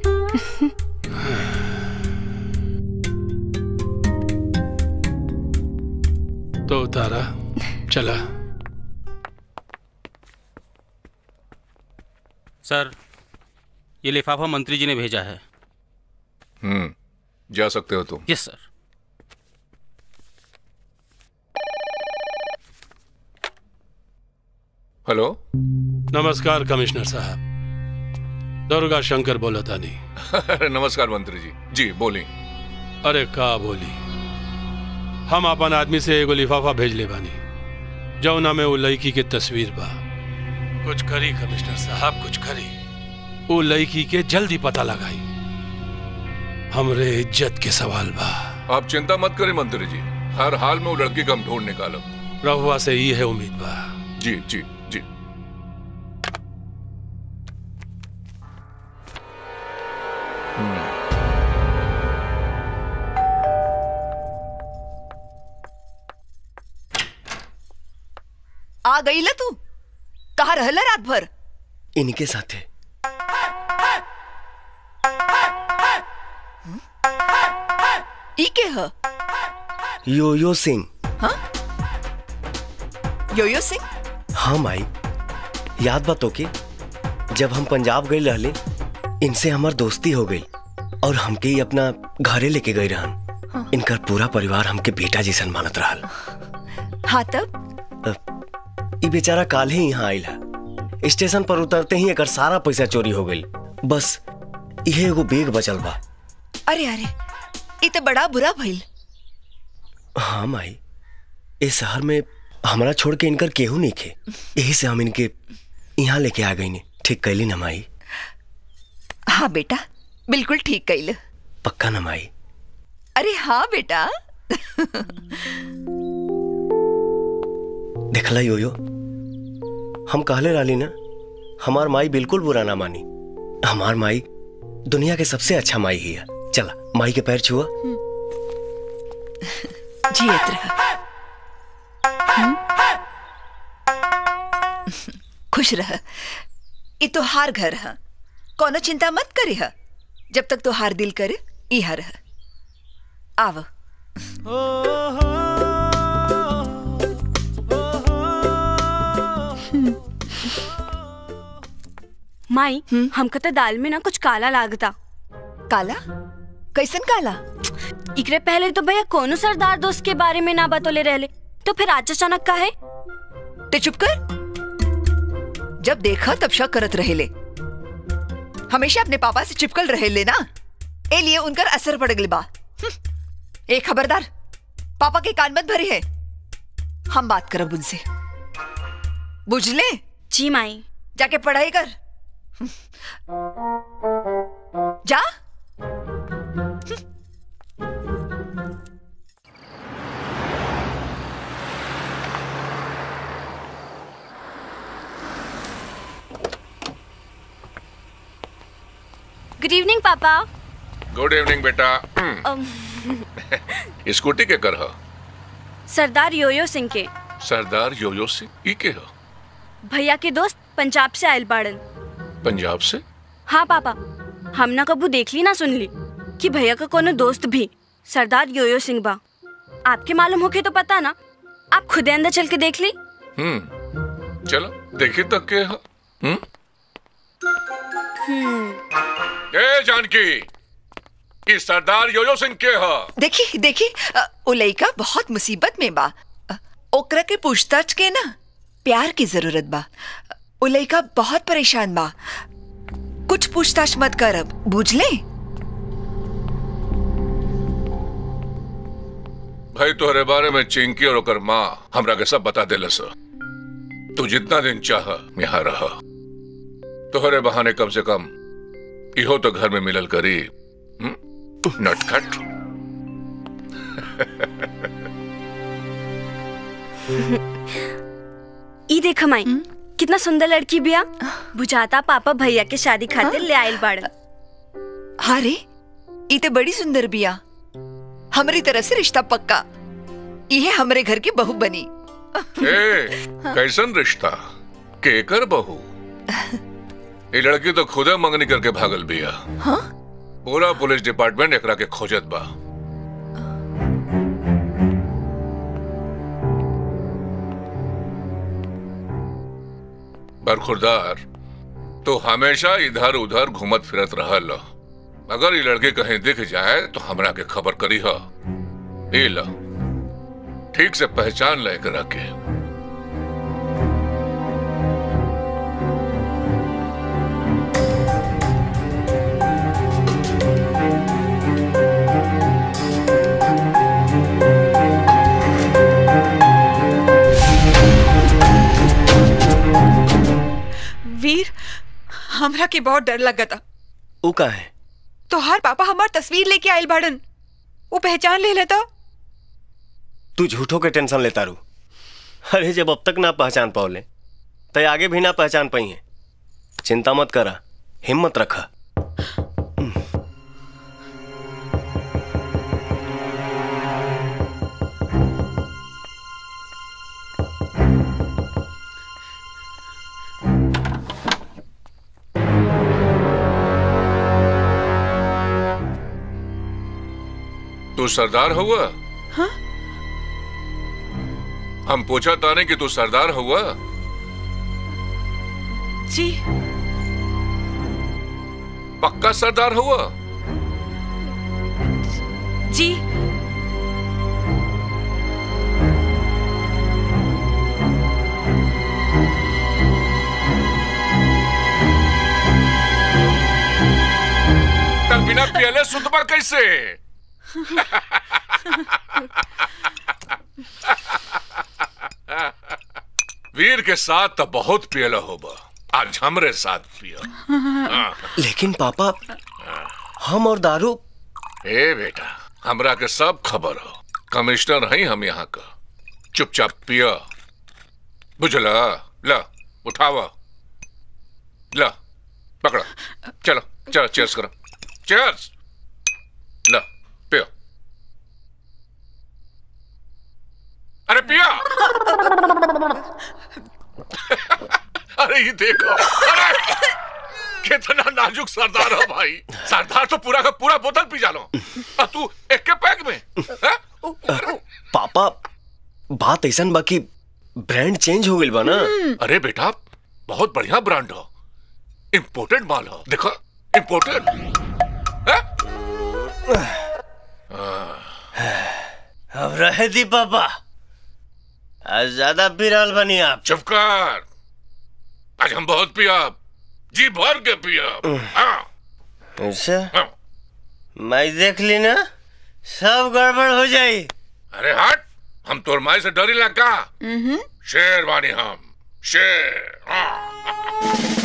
तो उतारा चला सर ये लिफाफा मंत्री जी ने भेजा है हम्म जा सकते हो तुम यस सर हेलो नमस्कार कमिश्नर साहब दुर्गा शंकर बोला था नहीं अरे नमस्कार मंत्री जी जी बोली अरे का बोली हम अपन आदमी से एगो लिफाफा भेज ले बानी जौना में वो लड़की के तस्वीर बा कुछ करी कमिश्नर साहब कुछ करी वो लड़की के जल्दी पता लगाई हमरे इज्जत के सवाल बा आप चिंता मत करें मंत्री जी हर हाल में वो लड़की का हम ढूंढ निकालब रहुआ से ही है उम्मीद बा जी जी जी आ गई ल तू कहा रहला रात भर इनके साथ है ई के ह यो यो सिंह योयो सिंह हाँ माई याद बात के जब हम पंजाब गए रहले इनसे हमार दोस्ती हो गई और हमके ही अपना घरे लेके गए रहन इनकर पूरा परिवार हमके बेटा जैसन मानत रहल हाँ तब ई बेचारा काल ही यहाँ आयल है स्टेशन पर उतरते ही एकर सारा पैसा चोरी हो गई बस इहे एगो बेग बचल बा अरे अरे ई तो बड़ा बुरा भइल हाँ माई इस शहर में हमारा छोड़ के इनकर केहू नहीं खे यही से हम इनके यहाँ लेके आ गई ठीक कैली ना माई हाँ बेटा बिल्कुल ठीक कैल पक्का ना माई अरे हाँ बेटा देखला योयो हम कहले रहली ना हमार माई बिल्कुल बुरा ना मानी हमार माई दुनिया के सबसे अच्छा माई ही है चला माई के पैर छुआ जियत रह हम्म? खुश रह ये तो हार घर है कोनो चिंता मत करे है जब तक तो हार दिल करे ई हर है आव माई हमको तो दाल में ना कुछ काला लागता काला कैसन काला इकरे पहले तो भैया कोनो सरदार दोस्त के बारे में ना बतौले रहले तो फिर आज अचानक का है ते चुप कर जब देखा तब शक करत रहेले हमेशा अपने पापा से चिपकल रहेले ना ए लिए उनकर असर पड़ गई बा हम्म। ए खबरदार पापा के कान मत भरी है हम बात करब उनसे बुझले जी माई जाके पढ़ाई कर जा गुड इवनिंग पापा गुड इवनिंग बेटा अम, स्कूटी के कर ह सरदार योयो सिंह के सरदार योयो सिंह ई के ह भैया के दोस्त पंजाब से आयल बाड़न पंजाब से हाँ पापा हम ना कबू देख ली ना सुन ली कि भैया का कोनो दोस्त भी सरदार योयो सिंह बा आपके मालूम होके तो पता ना आप खुदे अंदर चल के देख ली हम्म चलो देखी तक के ह हम्म ए जानकी ई सरदार योयो सिंह के ह देखी देखी अ, उ लइका बहुत मुसीबत में बा अ, ओकरा के पूछताछ के ना प्यार की जरूरत बा अ, उ लइका बहुत परेशान बा कुछ पूछताछ मत कर अब बुझ ले भाई तोहरे बारे में चिंकी और ओकर माँ हमरा के सब बता देलस तू जितना दिन चाह यहाँ रह तोहरे बहाने कम से कम इहो तो घर में मिलल करी हम्म? नटखट ई देख माई कितना सुंदर लड़की बिया बुझाता पापा भैया के शादी खातिर ले आयल बाड़न हाँ रे ई ते बड़ी सुंदर बिया हमारी तरफ से रिश्ता पक्का ये हमरे घर की बहू बनी ए कैसन रिश्ता केकर बहू ये लड़की तो खुदे मंगनी करके भागल बिया हाँ? पूरा पुलिस डिपार्टमेंट एकरा के खोजत बा बरखुरदार तो हमेशा इधर उधर घूमत फिरत रहल अगर ये लड़की कहीं दिख जाए तो हमरा के खबर करी ह ए ला ठीक से पहचान ले करा के वीर हमरा के बहुत डर लगता ऊ का है तो हर पापा हमार तस्वीर लेके आयल बाड़न वो पहचान ले लेता तू झूठों के टेंशन लेता रू अरे जब अब तक ना पहचान पाओले तो आगे भी ना पहचान पाई है चिंता मत करा हिम्मत रखा तू सरदार हुआ हाँ? हम पूछा ताने कि तू सरदार हुआ जी पक्का सरदार हुआ जी तब बिना पियले सुतबा कैसे वीर के साथ तो बहुत पियला होबा आज हमरे साथ पिया हाँ। लेकिन पापा हम और दारू ए बेटा हमरा के सब खबर हो कमिश्नर हैं हम यहाँ का चुपचाप पिया बुझला ला उठावा ला पकड़ो चलो चलो चेयर्स करो चेयर्स ला पियो अरे पिया अरे ये देखो अरे कितना नाजुक सरदार हो भाई सरदार तो पूरा का पूरा बोतल पी जालो और तू एक के पैक में हैं? पापा बात ऐसा बाकी ब्रांड चेंज हो गई बा ना अरे बेटा बहुत बढ़िया ब्रांड हो इम्पोर्टेड माल हो देखो इम्पोर्टेड अब रहे दी पापा आज ज्यादा पी रहल बनी आप चुप कर आज हम बहुत पिया जी भर के पिया हाँ अच्छा मैं देख ली ना सब गड़बड़ हो जाई अरे हट हम तोर माई से डरी लगा शेर बानी हम शेर हाँ।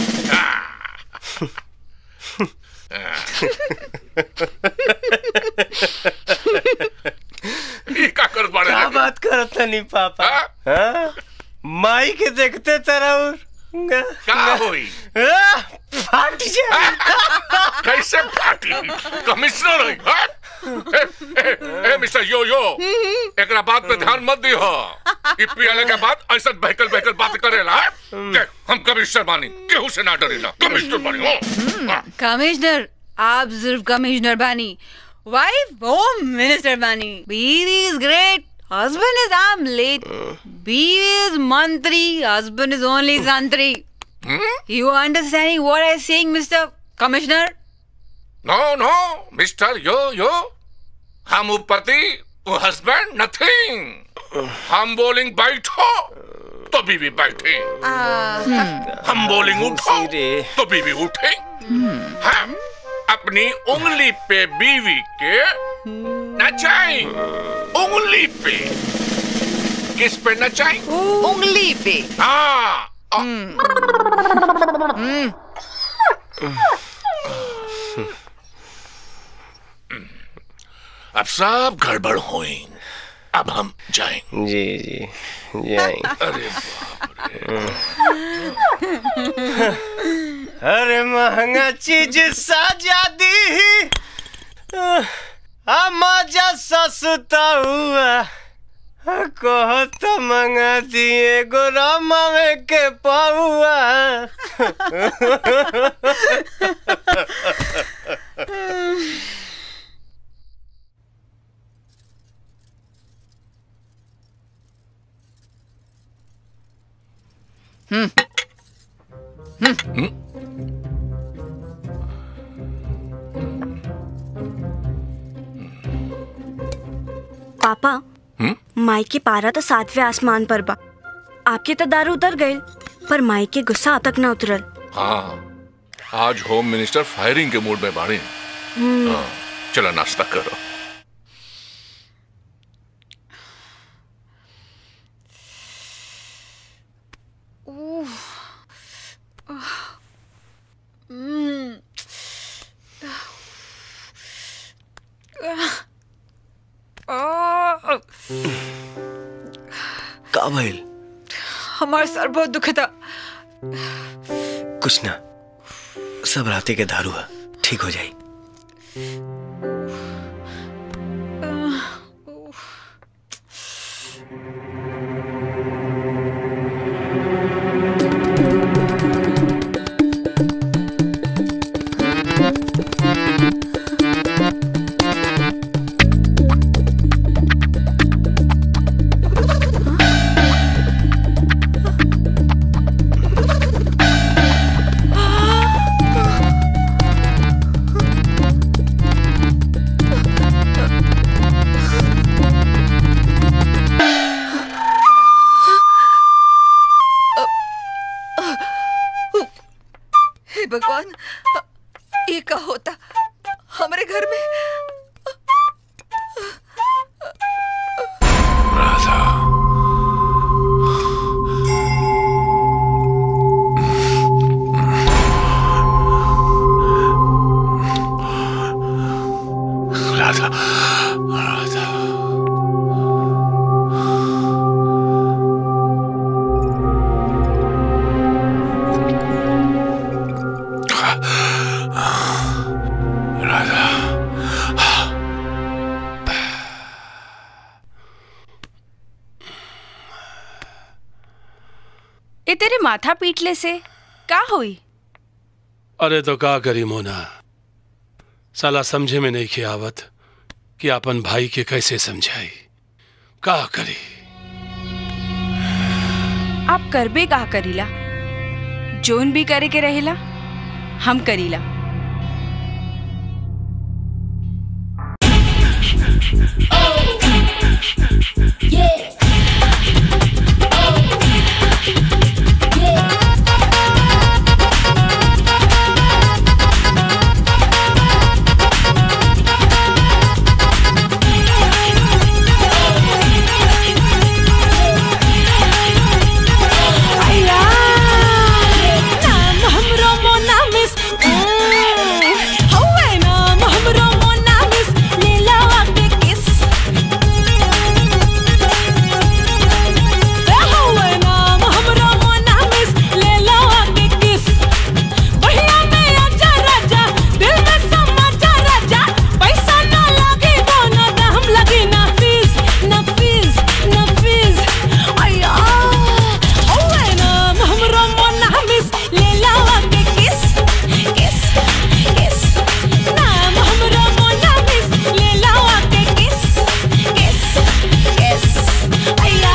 ई का कर पड़े क्या बात करत नहीं पापा हाँ? माई के देखते तरह का होई फाट जाए कैसे फाटी कमिश्नर है हाँ? ए, ए, ए, मिस्टर यो यो एकरा बात पे ध्यान मत दी हो ई पियाले के बाद ऐसा बहकल बहकल बात करेला हाँ? देख, हम कमिश्नर बानी केहू से ना डरेला कमिश्नर बानी हो हाँ। कमिश्नर आप सिर्फ कमिश्नर बानी वाइफ होम मिनिस्टर बानी बीवी is great husband is omelette बीवी इज मंत्री हस्बैंड इज ओनली संतरी you understanding what I saying mister commissioner no no mister yo yo हम उपपति वो हस्बैंड नथिंग हम बोलिंग बैठो तो बीवी बैठे हम बोलिंग उठो तो बीवी उठे हम अपनी उंगली पे बीवी के नचाएं उंगली पे किस पे नचाएं उंगली पे हाँ अब सब गड़बड़ हुई अब हम जाएं जी जी जाएंगे अरे अरे महंगा चीज साजा दी आ मजा सस्ता हुआ कहो तो मंगा दिए गोरामा में के पाहुआ पापा माई के पारा तो सातवें आसमान पर बा आपके तो दारू उतर गए पर माई के गुस्सा अब तक ना उतरल हाँ आज होम मिनिस्टर फायरिंग के मूड में बाड़े हम्म। हाँ, चलो नाश्ता करो का भइल हमारा सर बहुत दुखता कुछ ना सब राते के दारू है ठीक हो जाई हे भगवान ये का होता हमारे घर में राधा राधा राधा तेरे माथा पीटले से का हुई अरे तो का करी मोना साला समझे में नहीं खियावत कि अपन भाई के कैसे समझाई का करी आप करबे का करीला जोन भी करे के रहेला हम करीला अया नाम हमरो मोना मिस हौवे नाम हमरो मोना मिस लीला के किस हौवे नाम हमरो मोना मिस लीला के किस बढ़िया में आजा राजा दिल में समा जा राजा पैसा ना लागे दोनों दाम लगे ना फीस ना फीस ना फीस अया हौवे नाम हमरो मोना मिस लीला के किस किस किस नाम हमरो मोना मिस लीला के किस किस किस अया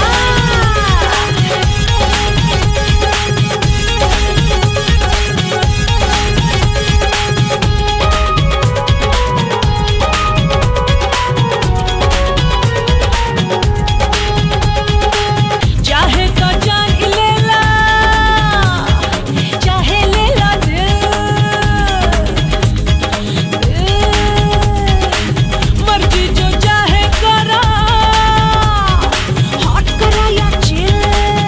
चाहे तो जान ही ले ला चाहे ले ला दिल मर्जी जो चाहे करा हॉट करा या चिल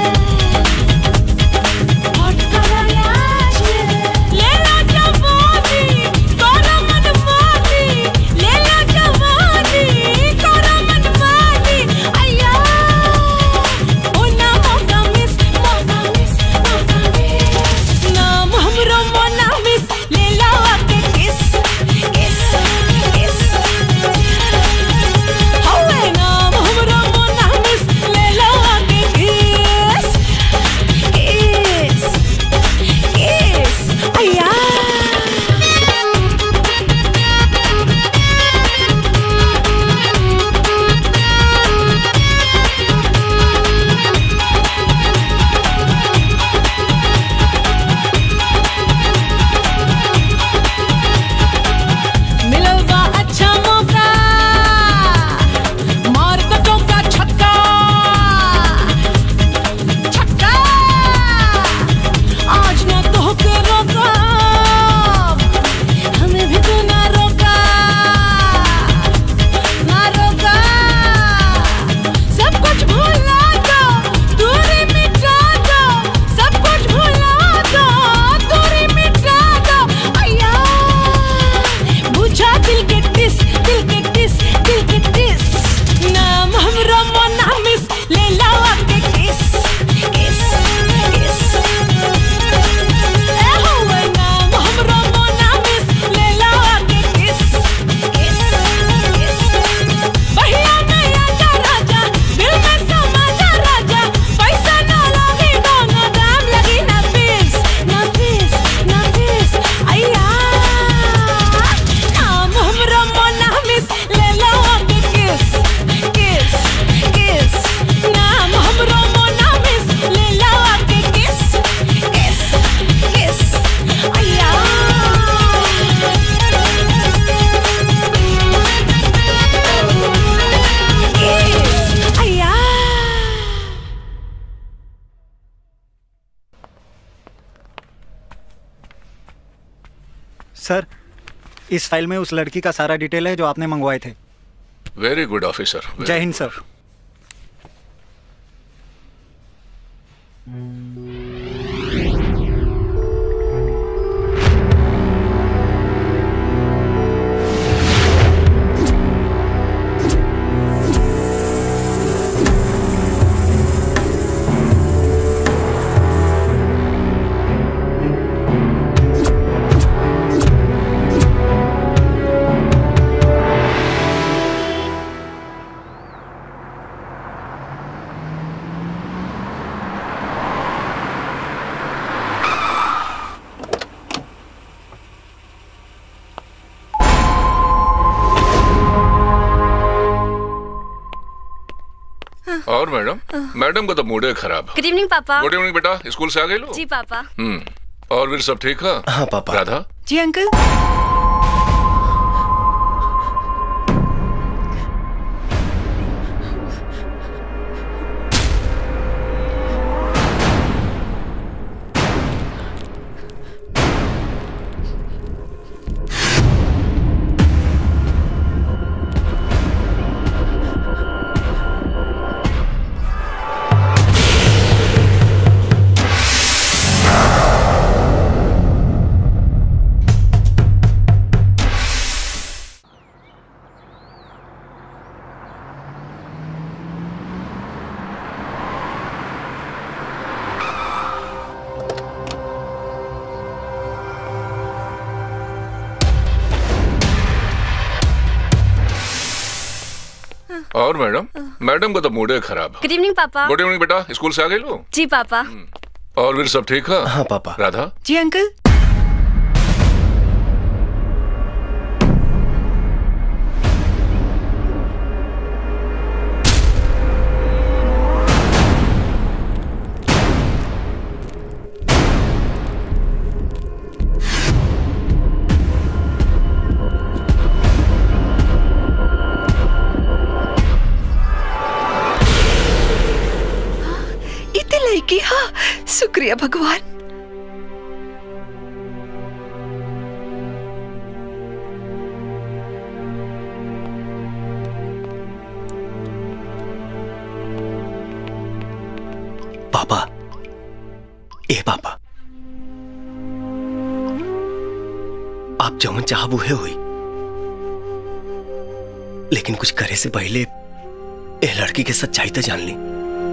हॉट करा या चिल ले ला जवानी करा मन मानी ले ला जवानी करा मन मानी अया ओ ना मौका मिस मौका मिस मौका मिस नाम हमरो मोना मिस ले लावा के किस किस किस हौवे नाम हमरो मोना मिस ले लावा के किस किस किस अया मिलल बा अच्छा मौका मार के चौका छक्का छक्का आज ना तो के रोका हमें भी तू ना रोका ना रोका सब कुछ भुला दो दूरी मिटा दो सब कुछ भुला दो दूरी मिटा दो अया बुझा दिल के टिस दिल के टिस दिल के टिस नाम हमरो मोना मिस ले लावा के किस किस किस ए होवे नाम हमरो मोना मिस ले लावा के किस किस किस बढ़िया में आजा राजा दिल में समा जा राजा पैसा ना लागे दोनों दाम लगी ना फीस ना फीस ना फीस अया नाम हमरो मोना मिस ले लो के किस किस किस नाम हमरो मोना मिस ले लो के किस किस किस अया किस अया सर इस फाइल में उस लड़की का सारा डिटेल है जो आपने मंगवाए थे वेरी गुड ऑफिसर जय हिंद सर और मैडम मैडम का तो मूड है खराब गुड इवनिंग पापा गुड इवनिंग बेटा स्कूल से आ गए लो जी पापा हम्म और फिर सब ठीक है हाँ पापा राधा जी अंकल और मैडम मैडम का तो मूड है खराब गुड इवनिंग पापा गुड इवनिंग बेटा स्कूल से आ गए लो जी पापा और फिर सब ठीक है हाँ पापा राधा जी अंकल इतने लड़की हाँ शुक्रिया भगवान पापा ए पापा आप जवन चाहब उहे हुई लेकिन कुछ करे से पहले ए लड़की के सच्चाई तो जान ली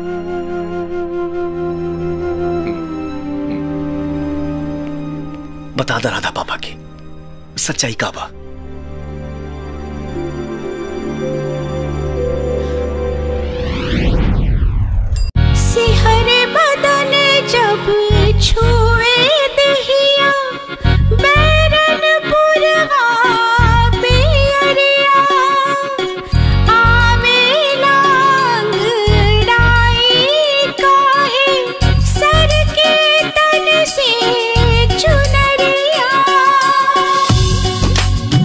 बता दा राधा पापा की सच्चाई का बा सिहरे बदन जब छुए दहिया बैरन पुरवा पियरिया आवे लांगड़ाई काहे सर के तन से चुनरिया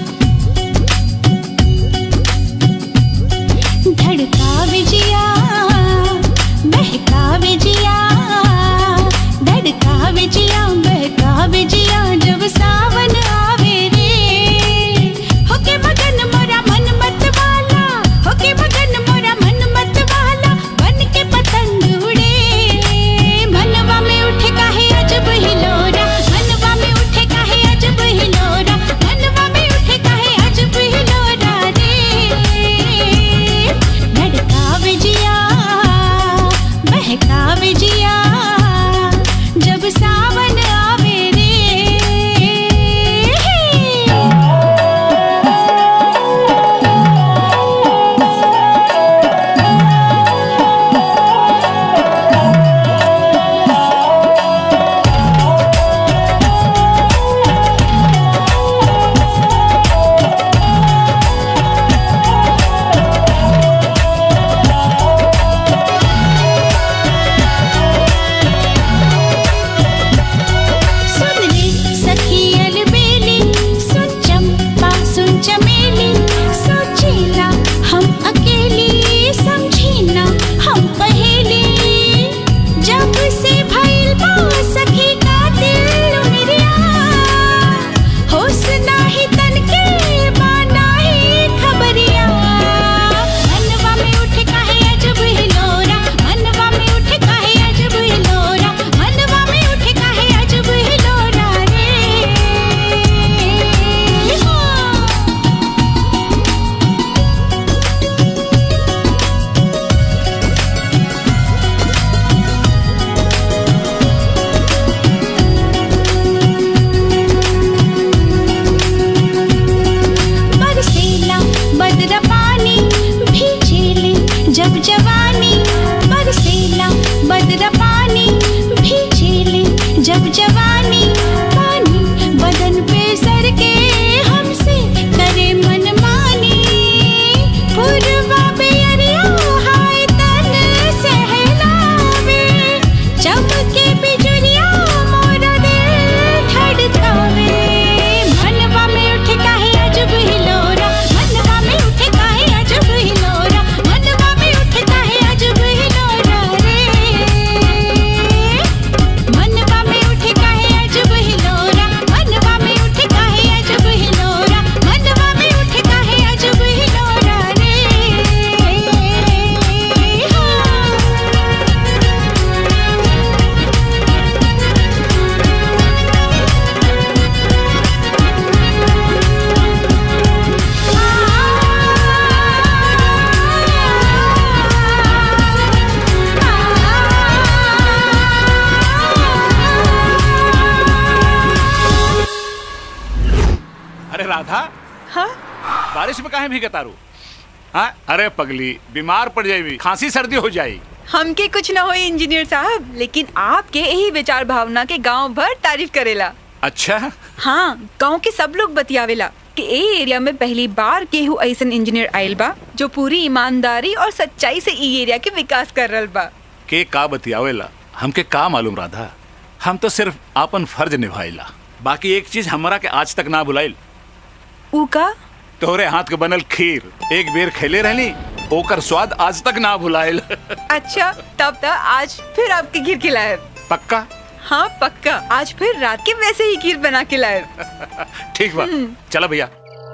अरे राधा हाँ बारिश में काहे भीगता रू हाँ अरे पगली बीमार पड़ जाएगी खांसी सर्दी हो जाएगी हमके कुछ ना हो इंजीनियर साहब लेकिन आपके यही विचार भावना के गांव भर तारीफ करेला अच्छा हाँ गांव के सब लोग बतियावेला कि ए एरिया में पहली बार केहू ऐसन इंजीनियर आयल बा जो पूरी ईमानदारी और सच्चाई से ई एरिया के विकास कर रहल बा के का बतियावेला हमके का मालूम राधा हम तो सिर्फ आपन फर्ज निभाइला बाकी एक चीज हमरा के आज तक ना भुलाइल ऊ का तोहरे हाथ के बनल खीर एक बेर खेले रहली ओकर स्वाद आज तक ना भुलाइल अच्छा तब तक आज फिर आपके खीर खिलाए पक्का हाँ पक्का आज फिर रात के वैसे ही खीर बना के लाए ठीक बा चलो भैया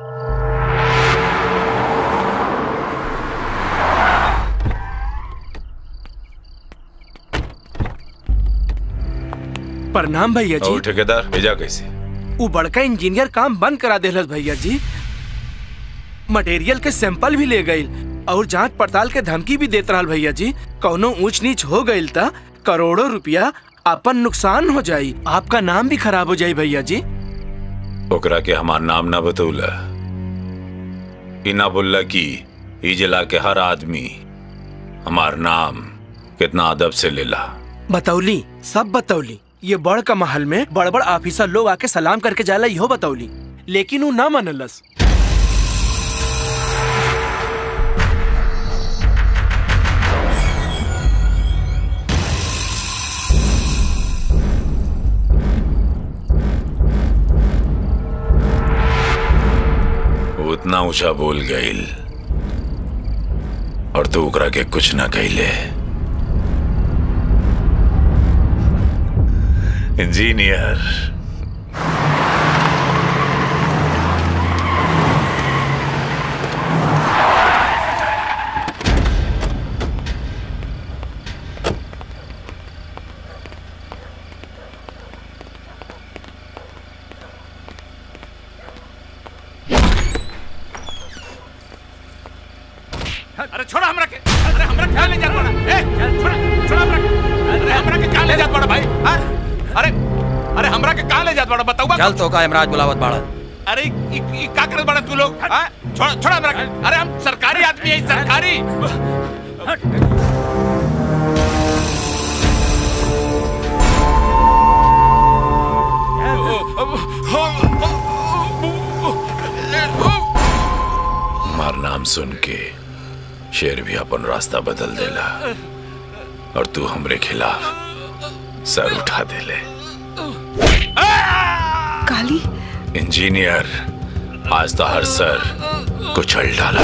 प्रणाम भैया जी और ठेकेदार भेजा कैसे वो बड़का इंजीनियर काम बंद करा देलस भैया जी मटेरियल के सैंपल भी ले गई और जांच पड़ताल के धमकी भी देत रहल भैया जी कौनो ऊंच नीच हो गईल त करोड़ों रुपया अपन नुकसान हो जाई आपका नाम भी खराब हो जाई भैया जी ओकरा के हमार नाम ना बतौला ई ना बोलला कि ई जिला के हर आदमी हमार नाम कितना अदब से लेला बतौली सब बतौली ये बड़ का महल में बड़ बड़ ऑफिसर लोग आके सलाम करके जाला इहो बतौली लेकिन वो ना मनलस वो उतना ऊंचा बोल गईल और तू ओकरा के कुछ ना कहले इंजीनियर अरे छोड़ा हमरा के अरे हमरा क्या ले जात बड़ा ए छोड़ा छोड़ा हमरा के अरे हमरा के क्या ले जात बड़ा भाई हाँ? अरे अरे हमरा के कहाँ ले जात बड़ा बताऊबा चल तो का इमराज बुलावत बाड़ा अरे ई ई का करत बड़ा तू लोग हाँ? छोड़ा छोड़ा हमरा के अरे हम सरकारी आदमी है सरकारी हमार नाम सुन के शेर भी अपन रास्ता बदल देला और तू हमरे खिलाफ सर उठा देले काली इंजीनियर आज तो हर सर कुचल डाला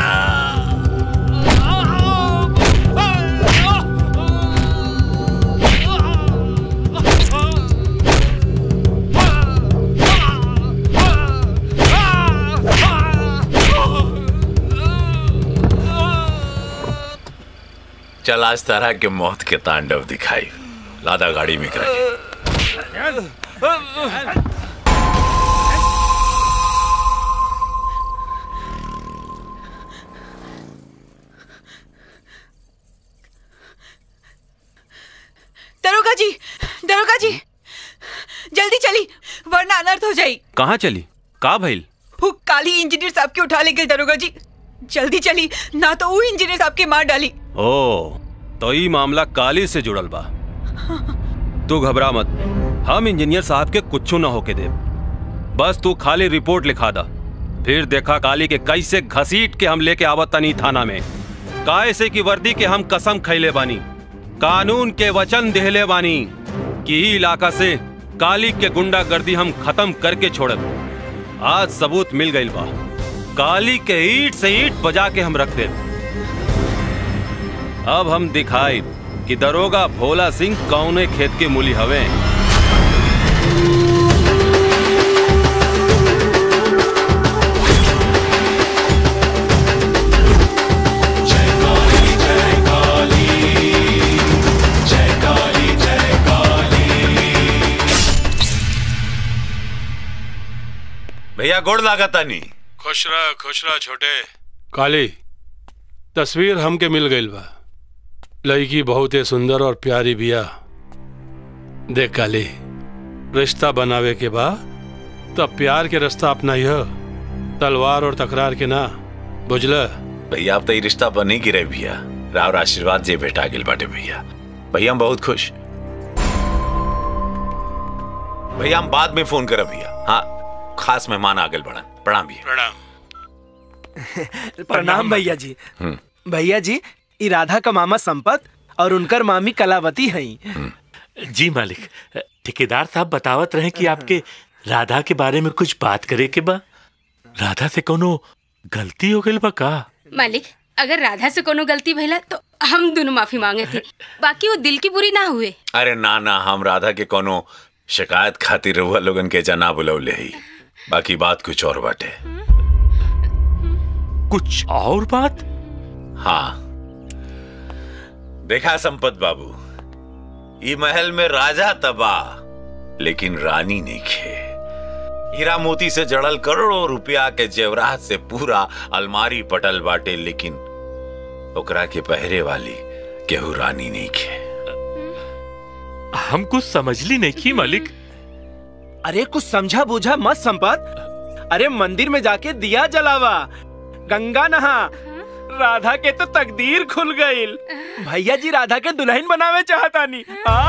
चल आज तरह के मौत के तांडव दिखाई लादा गाड़ी में करा के दरोगा जी दरोगा जी जल्दी चली वरना अनर्थ हो जाई कहाँ चली का भइल वो काली इंजीनियर साहब के उठा ले गए दरोगा जी जल्दी चली ना तो वो इंजीनियर साहब के मार डाली ओ तो ई मामला काली से जुड़ल बा तू घबरा मत हम इंजीनियर साहब के कुछ ना होके दे बस तू खाली रिपोर्ट लिखा दा फिर देखा काली के कैसे घसीट के हम लेके आवत तनी थाना में कायसे की वर्दी के हम कसम खैले बानी कानून के वचन देहले बानी कि ई इलाका से काली के गुंडागर्दी हम खत्म करके छोड़ब आज सबूत मिल गइल बा काली के ईट से ईट बजा के हम रख दे अब हम दिखाई कि दरोगा भोला सिंह कौने खेत के मूली हवे भैया गोड़ लागता नहीं खुश रह खुश रह छोटे काली तस्वीर हमके मिल गई बा लड़की बहुत ही सुंदर और प्यारी बिया देख काली रिश्ता बनावे के बा तब प्यार के रास्ता अपना यह तलवार और तकरार के ना बुझला भैया अब तो ये रिश्ता बन ही गिरे भैया राव आशीर्वाद जे भेटा गिल बाटे भैया भैया हम बहुत खुश भैया हम बाद में फोन करब भैया हाँ खास मेहमान आगल बढ़न प्रणाम भैया प्रणाम प्रणाम भैया जी हम्म। भैया जी ई राधा का मामा संपत और उनकर मामी कलावती हैं जी मालिक ठेकेदार साहब बतावत रहे कि आपके राधा के बारे में कुछ बात करे के बा राधा से कोनो गलती हो गई बा का मालिक अगर राधा से कोनो गलती भइला तो हम दोनों माफी मांगे थे बाकी वो दिल की बुरी ना हुए अरे ना ना हम राधा के कोनो शिकायत खातिर रहुआ लोगन के जना बुलौले ही बाकी बात कुछ और बाटे कुछ और बात हाँ देखा संपत बाबू ई महल में राजा तबाह लेकिन रानी नहीं खे हीरा मोती से जड़ल करोड़ों रुपया के जेवरात से पूरा अलमारी पटल बाटे लेकिन ओकरा के पहरे वाली केहू रानी नहीं खे हम कुछ समझली नहीं की मालिक अरे कुछ समझा बूझा मत संपत अरे मंदिर में जाके दिया जलावा गंगा नहा राधा के तो तकदीर खुल गईल भैया जी राधा के दुल्हन बनावे चाहता नहीं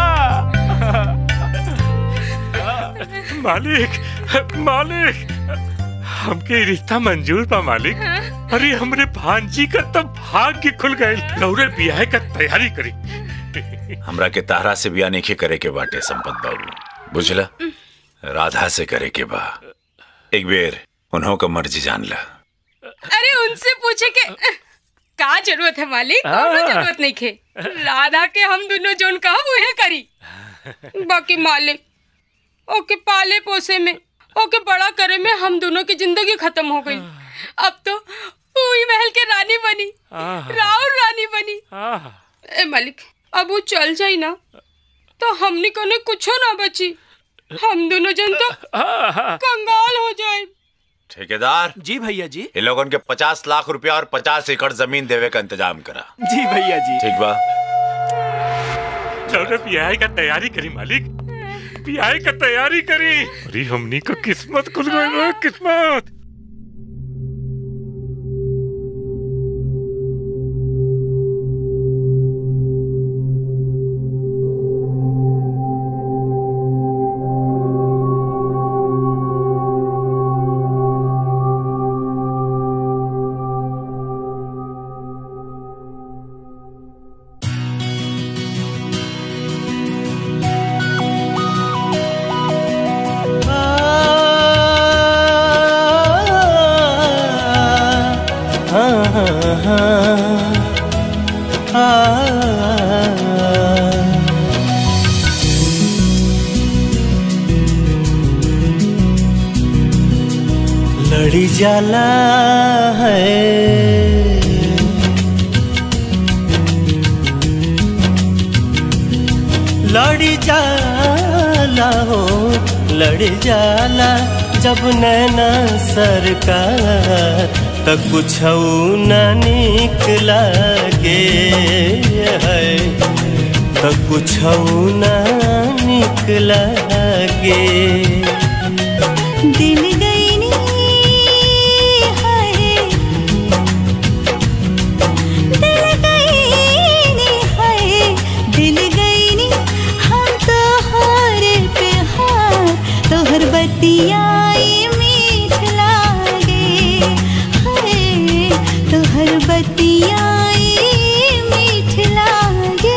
मालिक मालिक हमके रिश्ता मंजूर बा मालिक अरे हमरे भांजी का तब भाग्य खुल गए लौरे बियाह का तैयारी करी हमरा के तारा से बिया नहीं करे के बाटे संपत बाबू बुझला राधा से करे के बा एक बेर उन्हों का मर्जी जान ला अरे उनसे पूछे के का जरूरत है मालिक कोनो जरूरत नहीं खे राधा के हम दोनों जोन कहा वह करी बाकी मालिक ओके पाले पोसे में ओके बड़ा करे में हम दोनों की जिंदगी खत्म हो गई अब तो पूरी महल के रानी बनी राउर रानी बनी ए मालिक अब वो चल जाई ना तो हमने कोने कुछो ना बची हम दोनों जन तो कंगाल हो जाए ठेकेदार जी भैया जी इन लोगों के पचास लाख रुपया और पचास एकड़ जमीन देवे का इंतजाम करा जी भैया जी ठीक बा लौरे बियाह का तैयारी करी मालिक बियाह का तैयारी करी अरे हमनी को किस्मत खुल गई बा, किस्मत लड़ी जाला है लड़ी जाला हो लड़ी जाला जब नैना सरकार त कुछ न निक लागे है त कुछ न निक लागे दिल गई नी हाय दिल गई नी हाय दिल गई नी हम तो हार पे हार तोहर बतियाई मीठ लागे हाय तोहर बतियाई मीठ लागे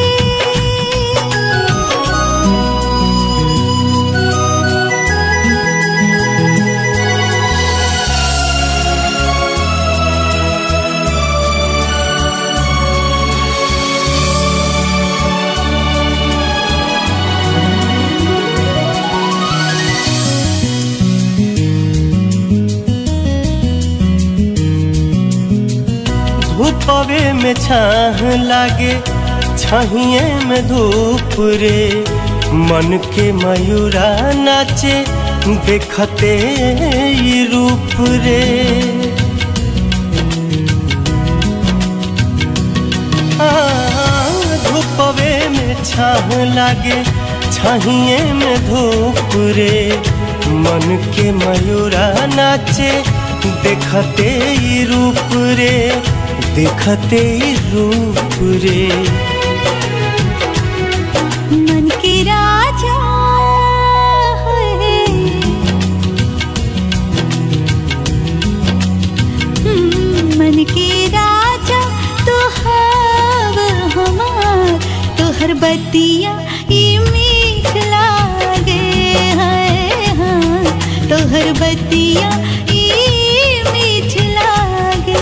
धूपवे में छाह लागे छहिए में धूप रे मन के मयूरा नाचे देखते ई रूप रे आ, धूपवे में छाह लागे छहिए में धूप रे मन के मयूरा नाचे देखते ही रूप रे देखते ही रूप रे मन के राजा है हम्म, मन के राजा तो हव हमार तोहर बतिया ई मीठ लागे है हाँ तोहर बतिया ई मीठ लागे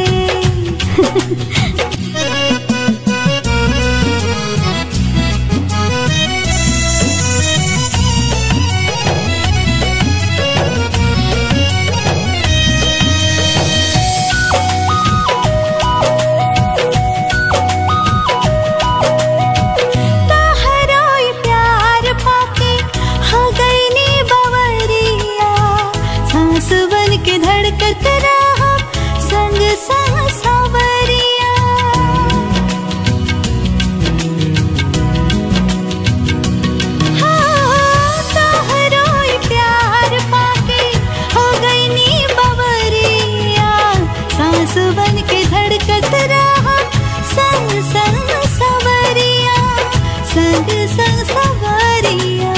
तहरोई प्यार पाके हो गई नी बवरिया सांस बन के धड़कत रहा संग संग सवरिया हाँ, तहरोई प्यार पाके हो गई नी बवरिया सांस बन के धड़कत रहा संग संग सवरिया संग संग सवरिया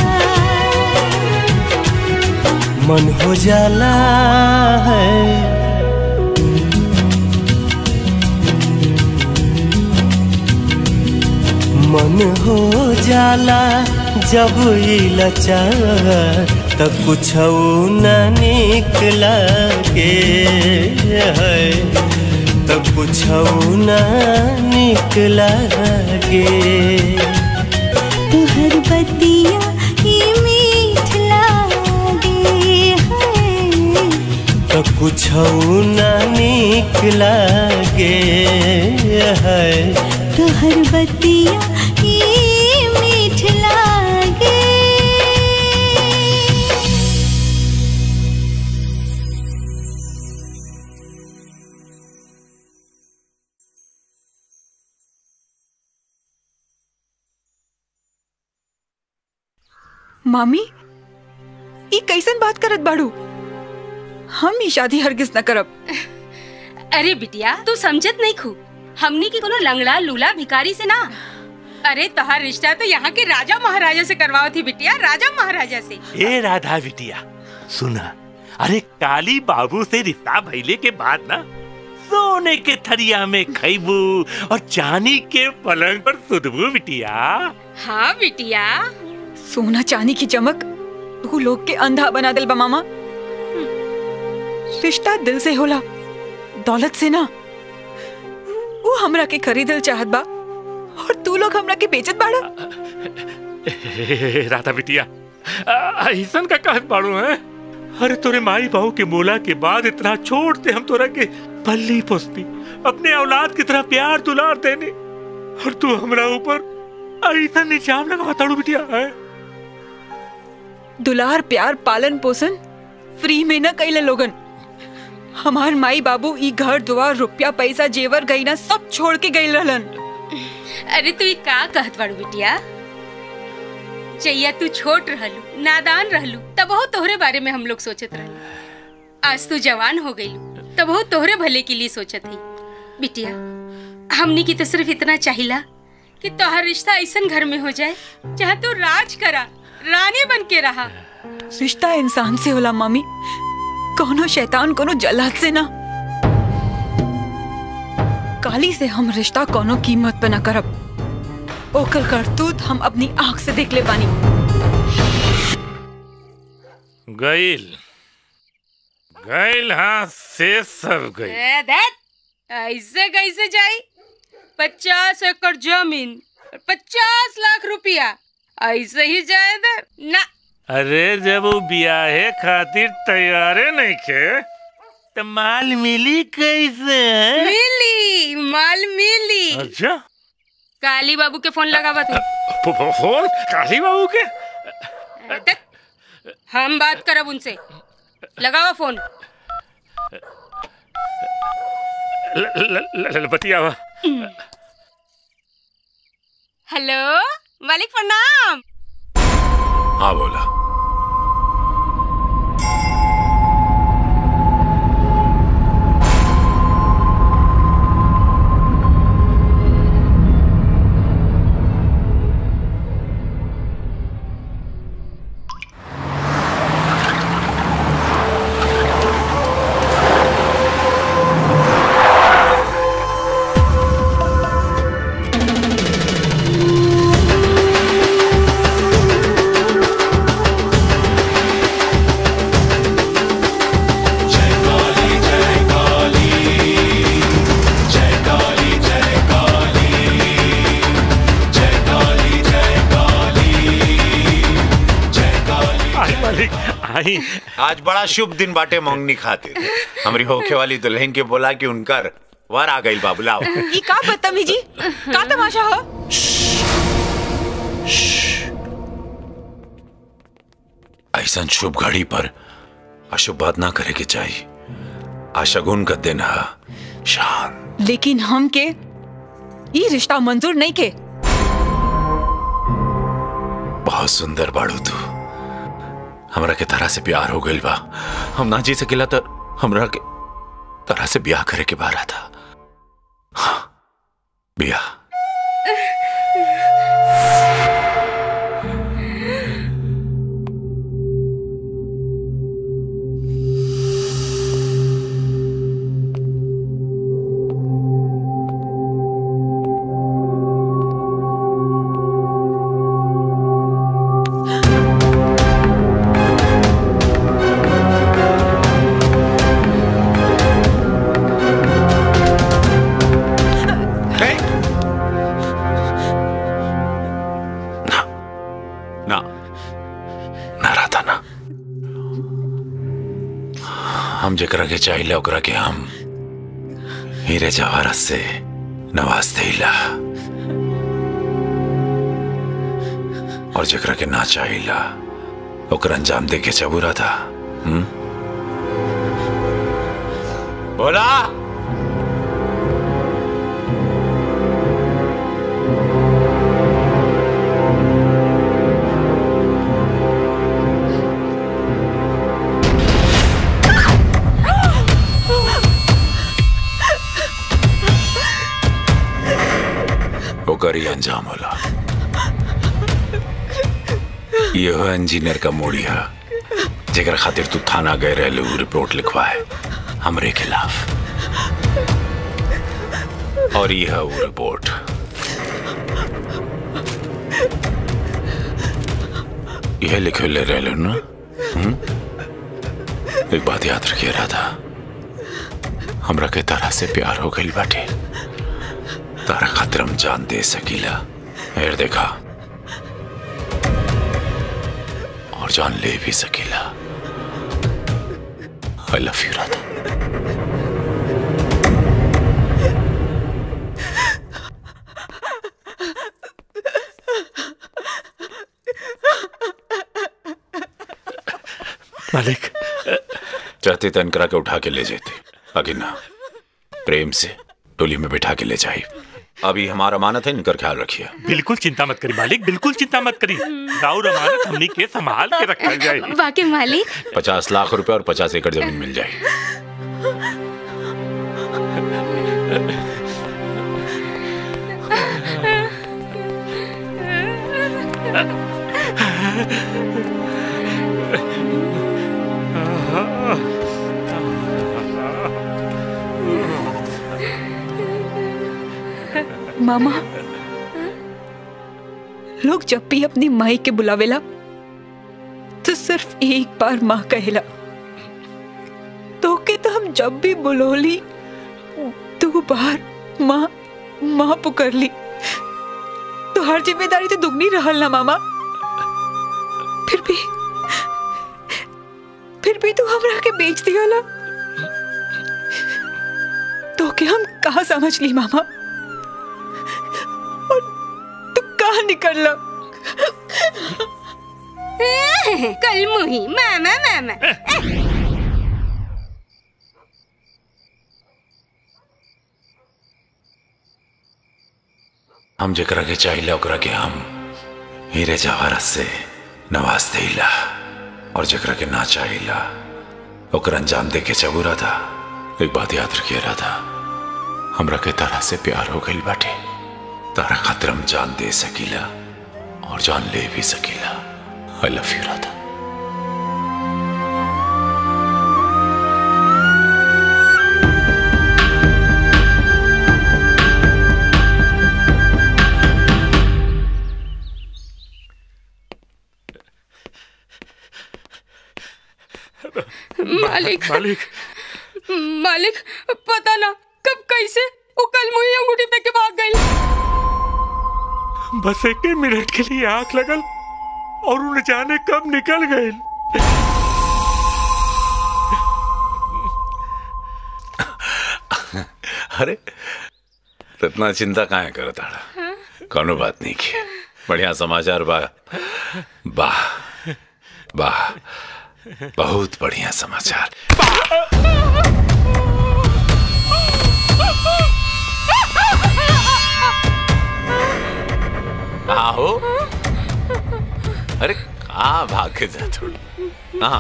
मन हो जाला है मन हो जाला जब ई लचार त कुछ न निकला के है त कुछ न निकला के तुहर बतिया ई मीठ लागे है त कुछ न निकला के है तुहर बतिया ई मीठ लागे मामी ई कैसन बात करत बाड़ू हम ई शादी हरगिज न करब अरे बिटिया तू समझत नहीं खू हमनी की कोनो लंगड़ा लूला भिखारी से ना अरे तोहार रिश्ता तो यहाँ के राजा महाराजा से करवाओ थी बिटिया राजा महाराजा से ए राधा बिटिया सुना अरे काली बाबू से रिश्ता भइले के बाद ना सोने के थरिया में खैबू और चांदी के पलंग पर सुधबू बिटिया हाँ बिटिया सोना चांदी की चमक तू लोग के अंधा बना दिल बा मामा रिश्ता दिल से होला दौलत से ना वो हमरा के खरीदल चाहत बा और तू लोग हमरा के बेचत बाड़ा ए, राधा बिटिया आ, ऐसन का कहत बाड़ू है अरे तोरे माई बहू के मोला के बाद इतना छोड़ते हम तोरा के पल्ली पोसती अपने औलाद की तरह प्यार दुलार देने और तू हमरा ऊपर ऐसा निजाम लगा ताड़ू बिटिया है दुलार प्यार पालन पोषण फ्री में न कैले लोगन हमार माई बाबू ई घर दुआर रुपया पैसा जेवर गईना सब छोड़ के गई रहलन अरे तू ई का कहत बाड़ू बिटिया जैया तू छोट रहलू नादान रहलू तब बहुत तोहरे बारे में हम लोग सोचत रहलू आज तू जवान हो गई तब बहुत तोहरे भले के लिए सोचत ही बिटिया हमनी की तो सिर्फ इतना चाहिला कि तोहर रिश्ता ऐसन घर में हो जाए जहाँ तू राज करा रानी बन के रहा रिश्ता इंसान से होला मामी कोनो शैतान कोनो जल्लाद से ना काली से हम रिश्ता कोनो कीमत पे ना करब ओकर करतूत हम अपनी आंख से देख ले बानी गईल गईल हाँ से सब गई ए, दैट, ऐसे कैसे जाई पचास एकड़ जमीन और पचास लाख रुपया ऐसे ही जाए दे ना अरे जब वो ब्याहे खातिर तैयारे नहीं खे तो माल मिली कैसे है मिली माल मिली अच्छा काली बाबू के फोन लगावा तू फो- फो- फोन काली बाबू के दैट, हम बात करब उनसे लगावा फोन ल- ल- ल- ल- बतियावा हेलो मालिक प्रणाम हाँ बोला आई आज बड़ा शुभ दिन बाटे मंगनी खातिर हमारी होखे वाली दुल्हन के बोला कि उनकर वर आ गई बाबुलाओ ये का बदतमीजी का तमाशा हो ऐसा शुभ घड़ी पर अशुभ बात ना करे के चाहिए आशगुन का दिन है शान लेकिन हम के ये रिश्ता मंजूर नहीं के बहुत सुंदर बाड़ू तू हमरा के तरह से प्यार हो गइल बा हम ना जी सकेला तो हमरा के तरह से ब्याह करे के बारा था हाँ, ब्याह ना ना रहता ना हम जकरा के चाहिए ओकरा के हम हीरे जवाहरत से नवाज देला और जकरा के ना चाहिए ओकर अंजाम दे के चबूरा था हुँ? बोला ओकर ही अंजाम होला ये हो इंजीनियर का मोड़ी है जेकर खातिर तू थाना गए रहे उ रिपोर्ट लिखवाए हमरे खिलाफ और ये है वो रिपोर्ट यह लिखे ले रहे लो ना हुँ? एक बात याद रखिए राधा हमरा के तरह से प्यार हो गई बाटे तारा खातिर हम जान दे सकीला हेर देखा और जान ले भी सकीला आई लव यू राधा मालिक चाहते तो इनकरा के उठा के ले जाते आगे ना प्रेम से टोली में बिठा के ले जाए अभी हमारा अमानत है इनकर ख्याल रखिए बिल्कुल चिंता मत करी मालिक बिल्कुल चिंता मत करी राउर अमानत हमनी के संभाल के रखल जाए वाकई मालिक पचास लाख रुपए और पचास एकड़ जमीन मिल जाए मामा लोग जब भी अपनी माई के बुलावेला तो सिर्फ एक बार माँ कहेला तो के तो हम जब भी बुलोली दो बार माँ माँ पुकर ली तो हर जिम्मेदारी तो दुगनी रहल ना मामा फिर भी फिर भी तू हमरा के बेच दिया तो के हम कहा समझ ली मामा और तू कहा निकल ला कल मुही मामा मामा हम जकरा के चाहिए ओकरा के हम हीरे जवाहरत से नवाज देला और जकरा के ना चाहिए ओकर अंजाम दे के चबूरा था एक बात याद रखिए राधा हमरा के तरह से प्यार हो गई बाटे तारा खातिर हम जान दे सकीला और जान ले भी सकीला आई लव यू राधा मालिक मालिक मालिक पता ना कब कैसे वो कल मुही अंगूठी पे के भाग गई बस एक मिनट के लिए आंख लगल और उन्हें जाने कब निकल गए अरे तो इतना चिंता काहे करत आड़ा कोनो बात नहीं की बढ़िया समाचार बा वाह वाह बहुत बढ़िया समाचार आहो अरे कहाँ भाग के जा थोड़ी हाँ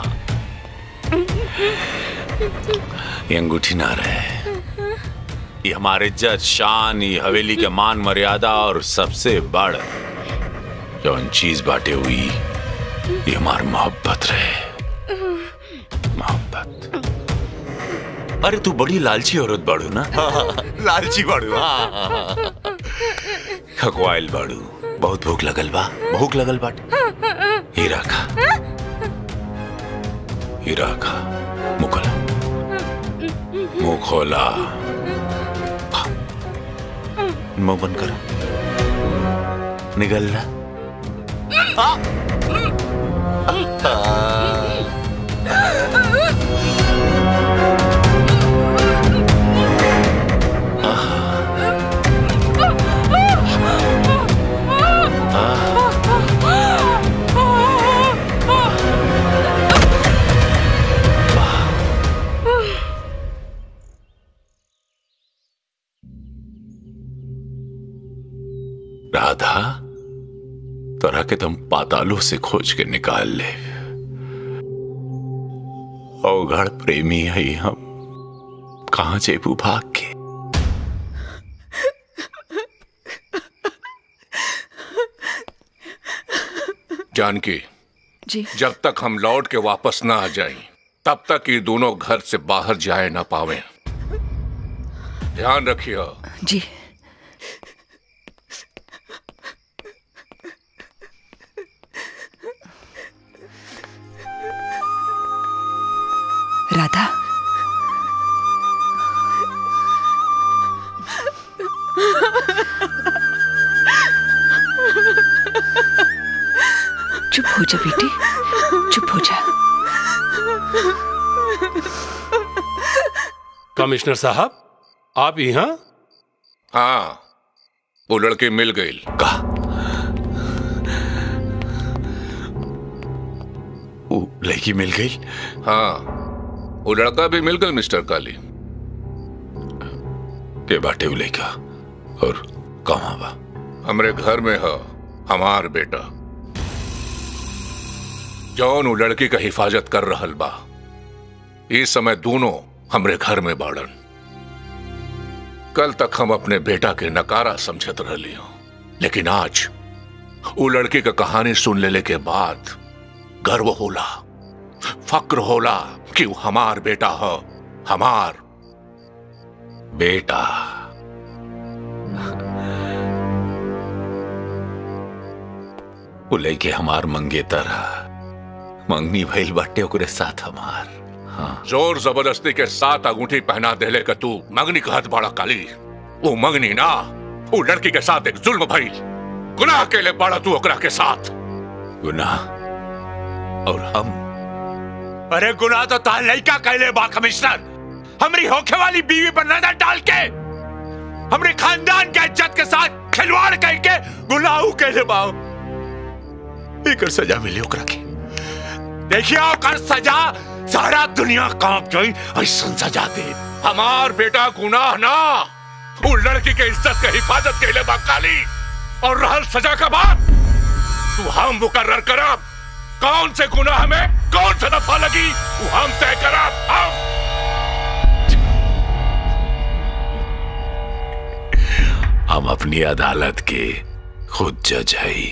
ये अंगूठी ना रहे ये हमारे इज्जत शान ये हवेली के मान मर्यादा और सबसे बड़ जौन चीज बाटे हुई ये हमारी मोहब्बत रहे मोहब्बत अरे तू बड़ी लालची औरत बाड़ू ना लालची बाड़ू हाँ खकवाइल बाड़ू बहुत भूख लगल बा भूख लगल बाटे हीरा खा हीरा खा मुंह खोला मुंह खोला खा। मुंह बंद करो निकल रहा राधा तोरा के तुम पातालों से खोज के निकाल ले अवघड़ प्रेमी है हम कहा जेबू भाग के जानकी जी जब तक हम लौट के वापस ना आ जाएं, तब तक ये दोनों घर से बाहर जाए ना पावे ध्यान रखिए जी राधा चुप हो जा बेटी चुप हो जा कमिश्नर साहब आप यहाँ हाँ वो लड़के मिल गई कहा वो लड़की मिल गई हाँ वो लड़का भी मिल गया मिस्टर काली के बाटे वो लड़का और कहाँ बा हमरे घर में है हमार बेटा जौन वो लड़की का हिफाजत कर रहल बा इस समय दोनों हमरे घर में बाड़न कल तक हम अपने बेटा के नकारा समझत रहली हूं लेकिन आज वो लड़की का कहानी सुन लेले के बाद गर्व होला फक्र होला कि वो हमार बेटा है हमार बेटा वो लड़के हमार मंगेतर मंगनी भइल बाटे ओकरे साथ हमार हाँ जोर जबरदस्ती के साथ अंगूठी पहना देले का तू मंगनी कहत बड़ा काली वो मंगनी ना वो लड़की के साथ एक जुल्म भइल गुनाह के लिए बड़ा तू ओकरा के साथ गुनाह और हम अरे गुनाह तो तार लड़का कहले बा कमिश्नर हमरी होखे वाली बीवी पर नजर डाल के हमरे खानदान के इज्जत के साथ खिलवाड़ करके गुनाह कहले बा एकर सजा मिली ओकरा के देखिए ओकर सजा सारा दुनिया कांप जाई ऐसन सजा दे हमार बेटा गुनाह ना वो लड़की के इज्जत के हिफाजत के लिए बा काली और रहल सजा का बात तू हम मुकर्र करब कौन से गुनाह में कौन सा दफा लगी वो हम तय करब हम हम अपनी अदालत के खुद जज हई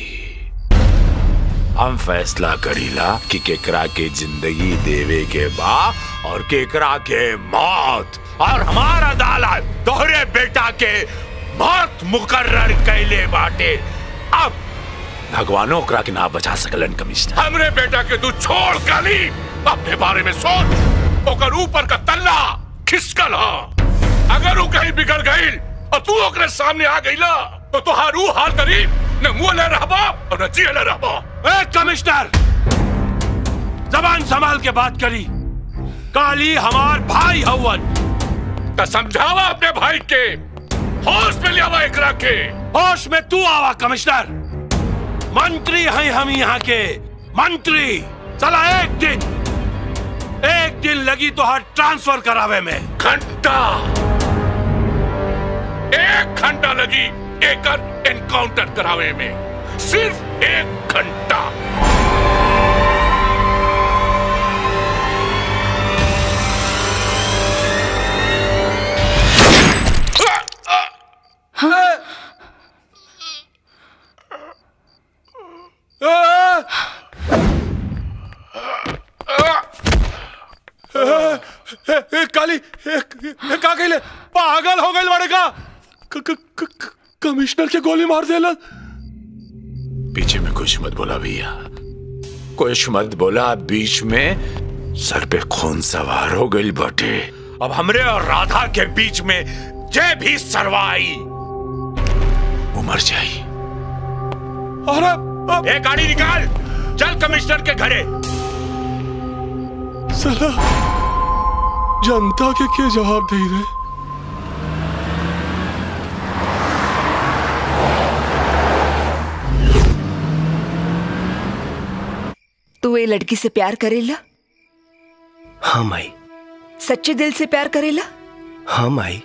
हम फैसला करीला कि केकरा के जिंदगी देवे के बा और केकरा के मौत और हमारा अदालत दोहरे बेटा के मौत मुकर्र कैले बाटे अब भगवानो ओकरा के ना बचा सकलन कमिश्नर हमरे बेटा के तू छोड़ काली अपने बारे में सोच ओकर ऊपर का तल्ला खिसकल हा अगर वो कहीं बिगड़ गई और तू ओकरे सामने आ गईला तो तुहार ऊ हाल करी न मुंह ले रहबा और न जिए ले रहबा ए कमिश्नर जबान संभाल के बात करी काली हमार भाई हवन तो समझावा अपने भाई के होश में लियावा एकरा के होश में तू आवा कमिश्नर मंत्री हैं हम यहाँ के मंत्री चला एक दिन एक दिन लगी तो हर ट्रांसफर करावे में घंटा एक घंटा लगी एकर एनकाउंटर करावे में सिर्फ एक घंटा काली का कहले पागल हो गई बड़े का क- क- क- कमिश्नर के गोली मार देला पीछे में कुछ मत बोला भैया कुछ मत बोला बीच में सर पे खून सवार हो गई बटे अब हमरे और राधा के बीच में जे भी सरवाई उमर जाई अरे ए गाड़ी निकाल चल कमिश्नर के घरे साला जनता के क्या जवाब दे रहे तू ये लड़की से प्यार करेला हाँ माई सच्चे दिल से प्यार करेला हाँ माई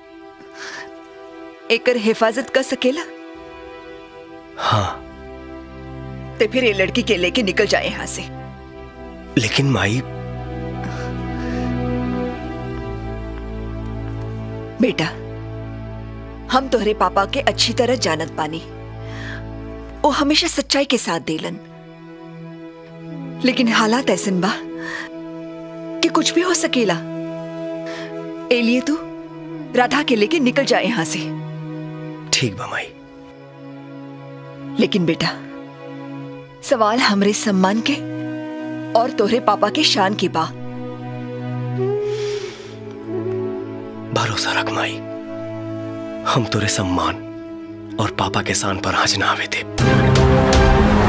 एकर हिफाजत कर सकेला हाँ तो फिर ये लड़की के लेके निकल जाए यहाँ से लेकिन माई बेटा हम तोहरे पापा के अच्छी तरह जानत पानी वो हमेशा सच्चाई के साथ देलन लेकिन हालात ऐसन बा कि कुछ भी हो सकेला ए लिए तू राधा के लेके निकल जाए यहां से ठीक बा माई लेकिन बेटा सवाल हमरे सम्मान के और तोहरे पापा के शान की बा भरोसा रख माई हम तोरे सम्मान और पापा के शान पर आज ना आवे थे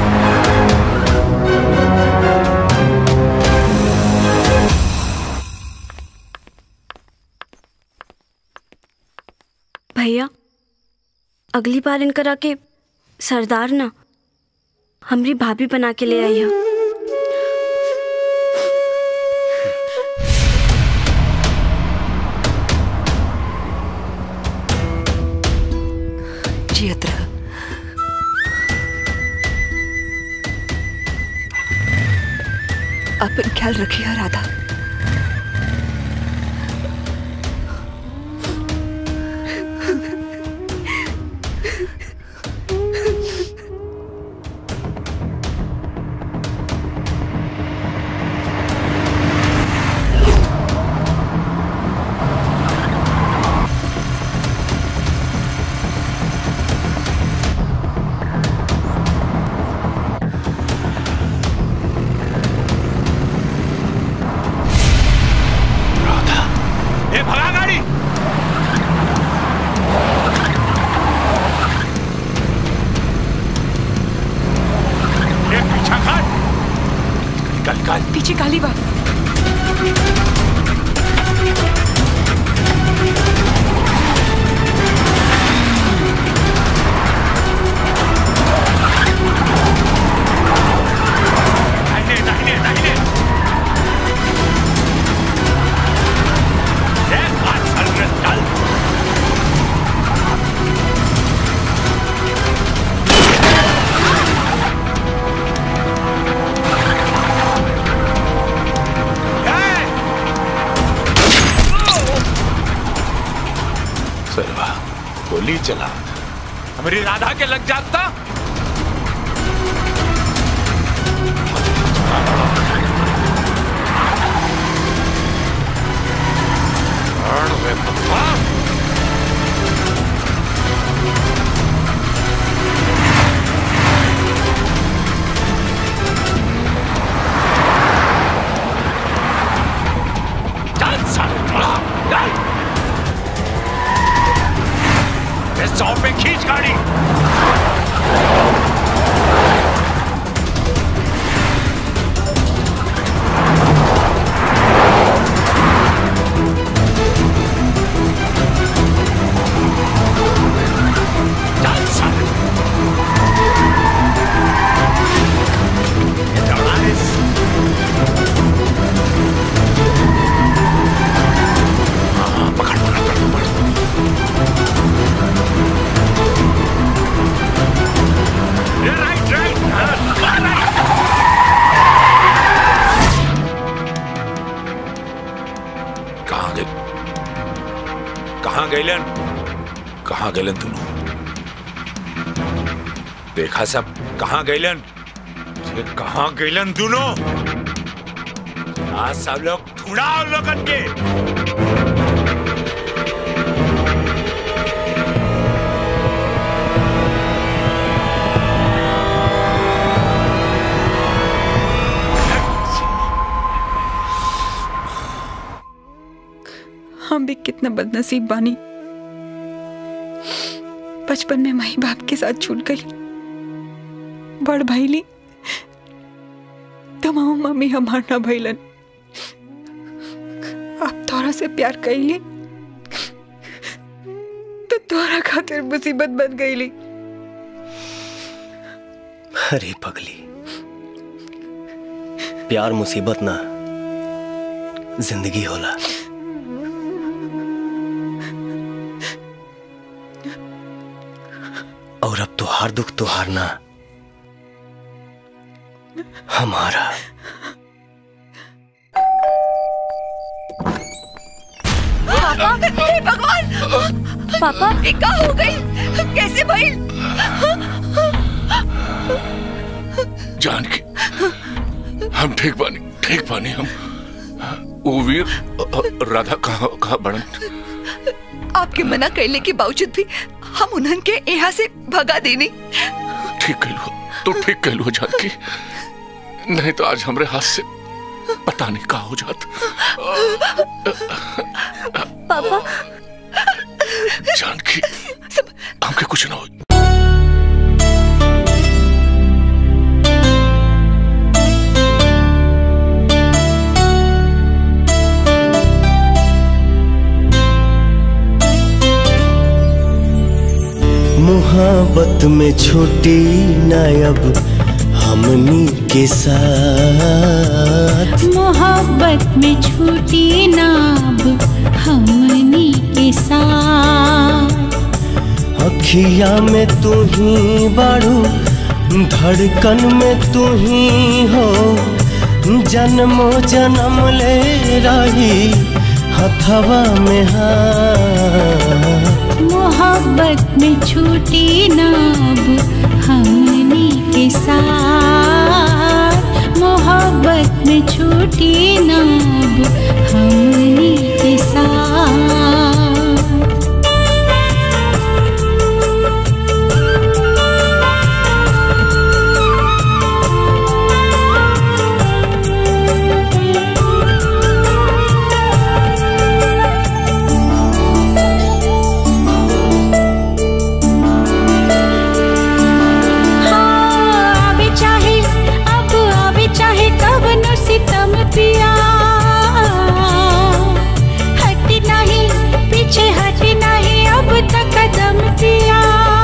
भैया अगली बार इनकरा के सरदार ना हमरी भाभी बना के ले आई है जियत रह अपन ख्याल रखिए राधा ए भगा गाड़ी ए पीछा कर निकल कर पीछे काली बा दाहिने दाहिने दाहिने ए बात चल रे चल सरवा गोली चला हमारी राधा के लग जाता चल साला चल इस सौ पे खींच गाड़ी कहाँ गए कहाँ गैलन कहाँ गैलन दोनों देखा सब कहाँ गैलन ये कहाँ गैलन दोनों आज सब लोग ढूंढाओ लोगन के हम भी कितना बदनसीब बानी बचपन में माई बाप के साथ छूट गई बड़ भैली तमाम मम्मी हमार ना भैलन अब तोरा से प्यार कैली तो तोरा खातिर मुसीबत बन गईली अरे पगली प्यार मुसीबत ना जिंदगी होला और अब तुहार दुख तुहार ना हमारा पापा हे भगवान पापा ये का हो गई कैसे भाई जानकी हम ठीक बानी ठीक बानी हम वो वीर अ, अ, राधा कहाँ कहाँ बड़न आपके मना करने के बावजूद भी हम उन्हन के यहाँ से भगा देनी ठीक कहलू तो ठीक कहलू जानकी नहीं तो आज हमरे हाथ से पता नहीं का हो जात पापा जानकी हमके कुछ ना हो मोहब्बत में छोटी नायब हमनी के साथ मोहब्बत में छूटी नाब हमनी के साथ अखिया में तू ही बारू धड़कन में तू ही हो जन्मो जन्म ले रही हथवा में हाथ मोहब्बत में छूटी नाब हमनी के साथ मोहब्बत में छूटी नाब हमनी के साथ हाँ, आवे चाहे अब आवे चाहे कवनो सितम पिया हट नहीं पीछे हट नहीं अब तक कदम पिया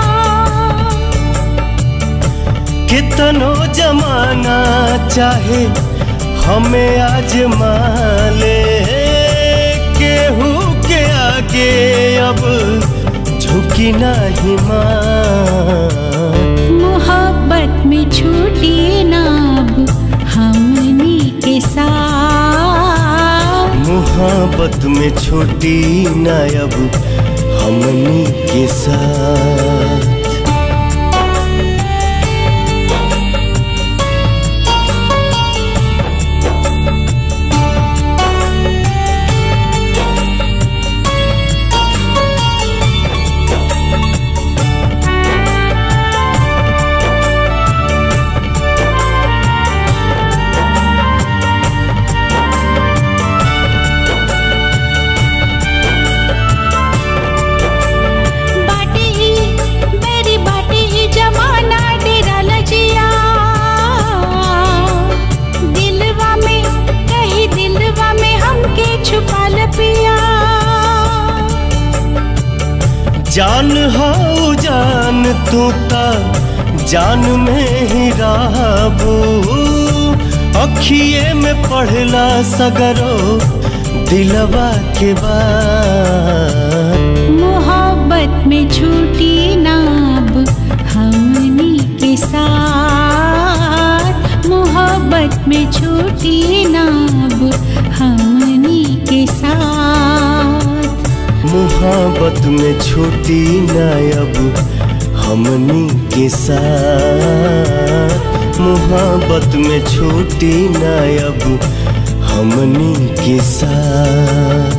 कितनो जमाना चाहे हमें आजमा ले केहू के आगे अब झुकी नहीं मां मोहब्बत में छूटी नाब हमनी के साथ मोहब्बत में छोटी नायब हमनी के साथ बाटे ही मेरी बाटे ही जमाना डेरा लजिया दिलवा में कहीं दिलवा में हमके छुपा ल पिया जान हो जान तू ता जान में ही रहबू अखिए में पढ़ला सगरो दिलवा के बाद मोहब्बत में छूटी नाब हमनी के साथ मोहब्बत में छूटी नाब हमनी के साथ मोहब्बत में छूटी ना अब हमनी के साथ मोहब्बत में छूटी ना अब हमनी के साथ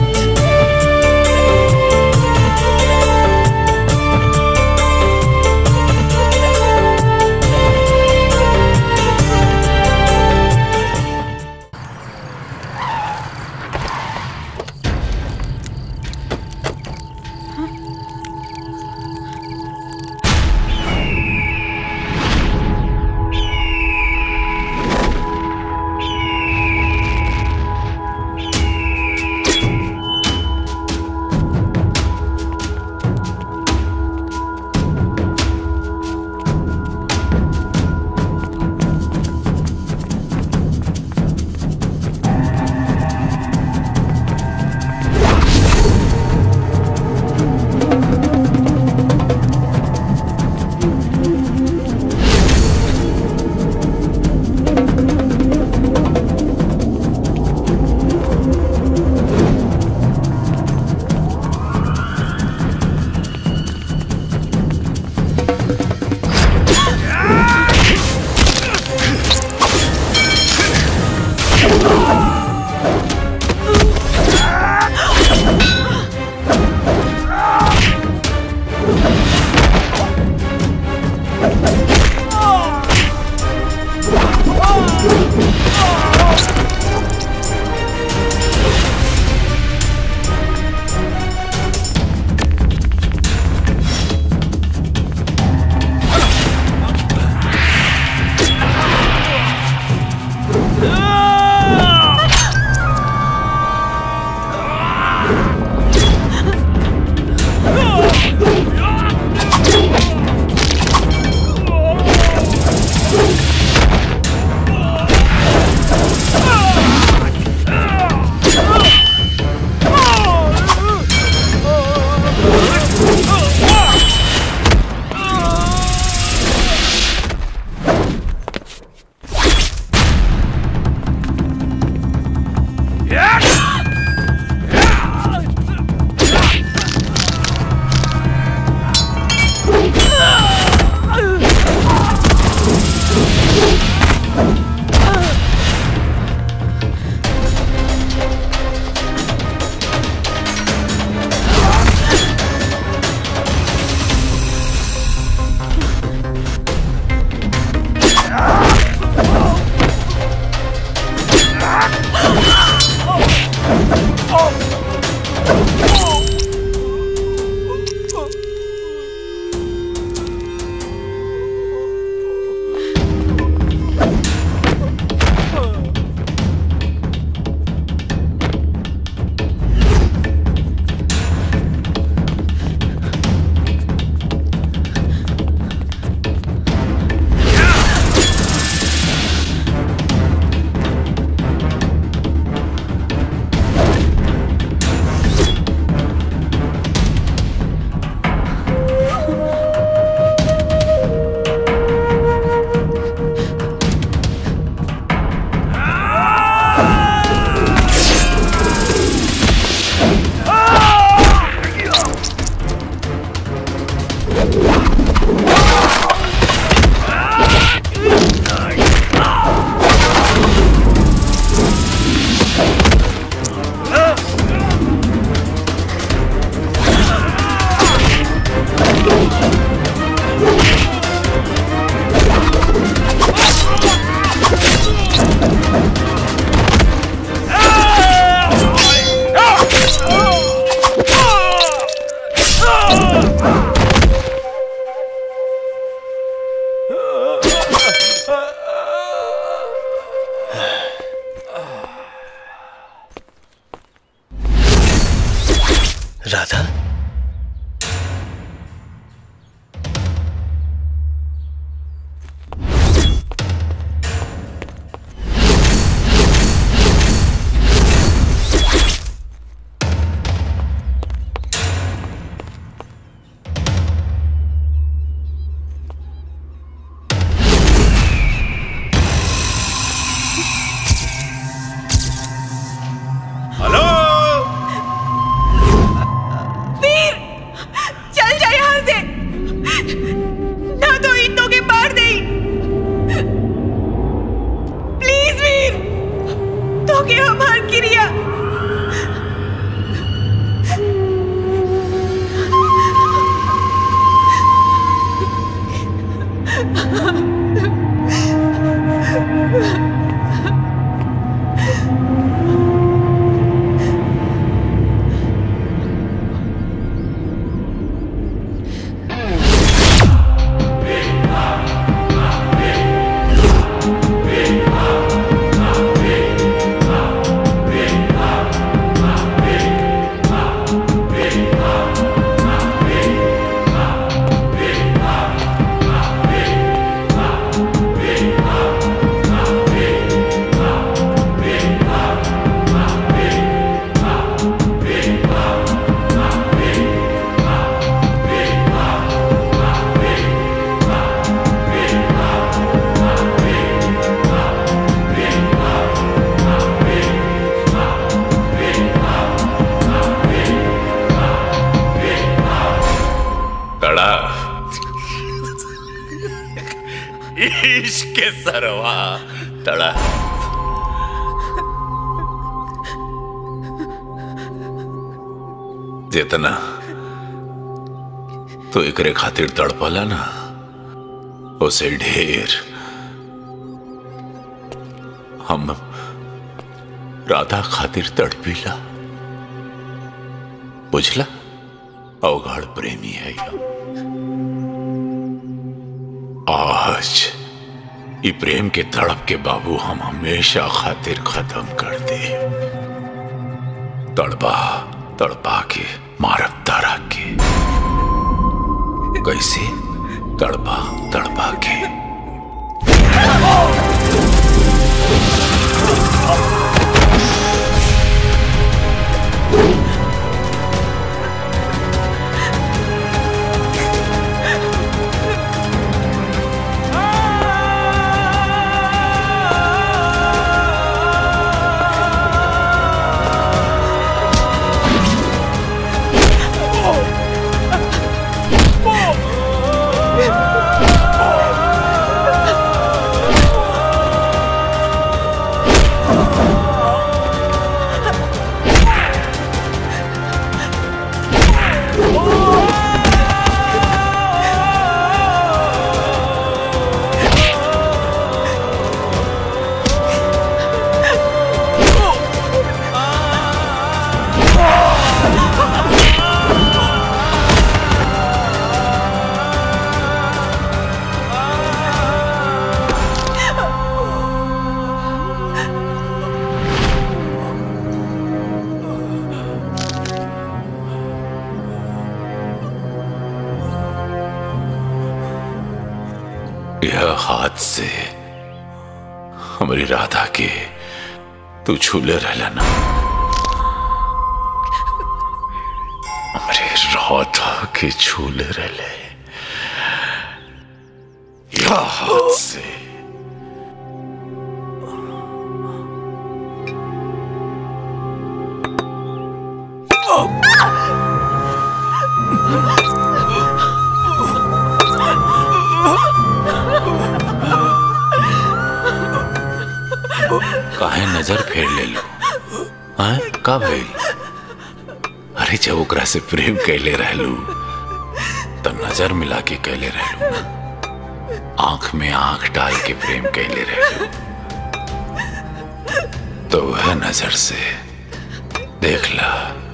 राधा हेलो के सरवा तड़ा जितना तो एकरे खातिर तड़पला ना उसे ढेर हम राधा खातिर तड़पीला बुझला अवघड़ प्रेमी है यह आज ई प्रेम के तड़प के बाबू हम हमेशा खातिर खत्म कर दे तड़पा तड़पा के मारब तारा के कैसे तड़पा तड़पा के यह हाथ से हमारी राधा के तू छूले रहला ना हमारे राधा के छूले रहले यह हाथ से काहे नजर फेर ले लो हाँ का भइल अरे जब ओकरा से प्रेम कैले रहलू तो नजर मिला के कैले रहलू ना आंख में आंख डाल के प्रेम कैले रहलू तो वह नजर से देख ला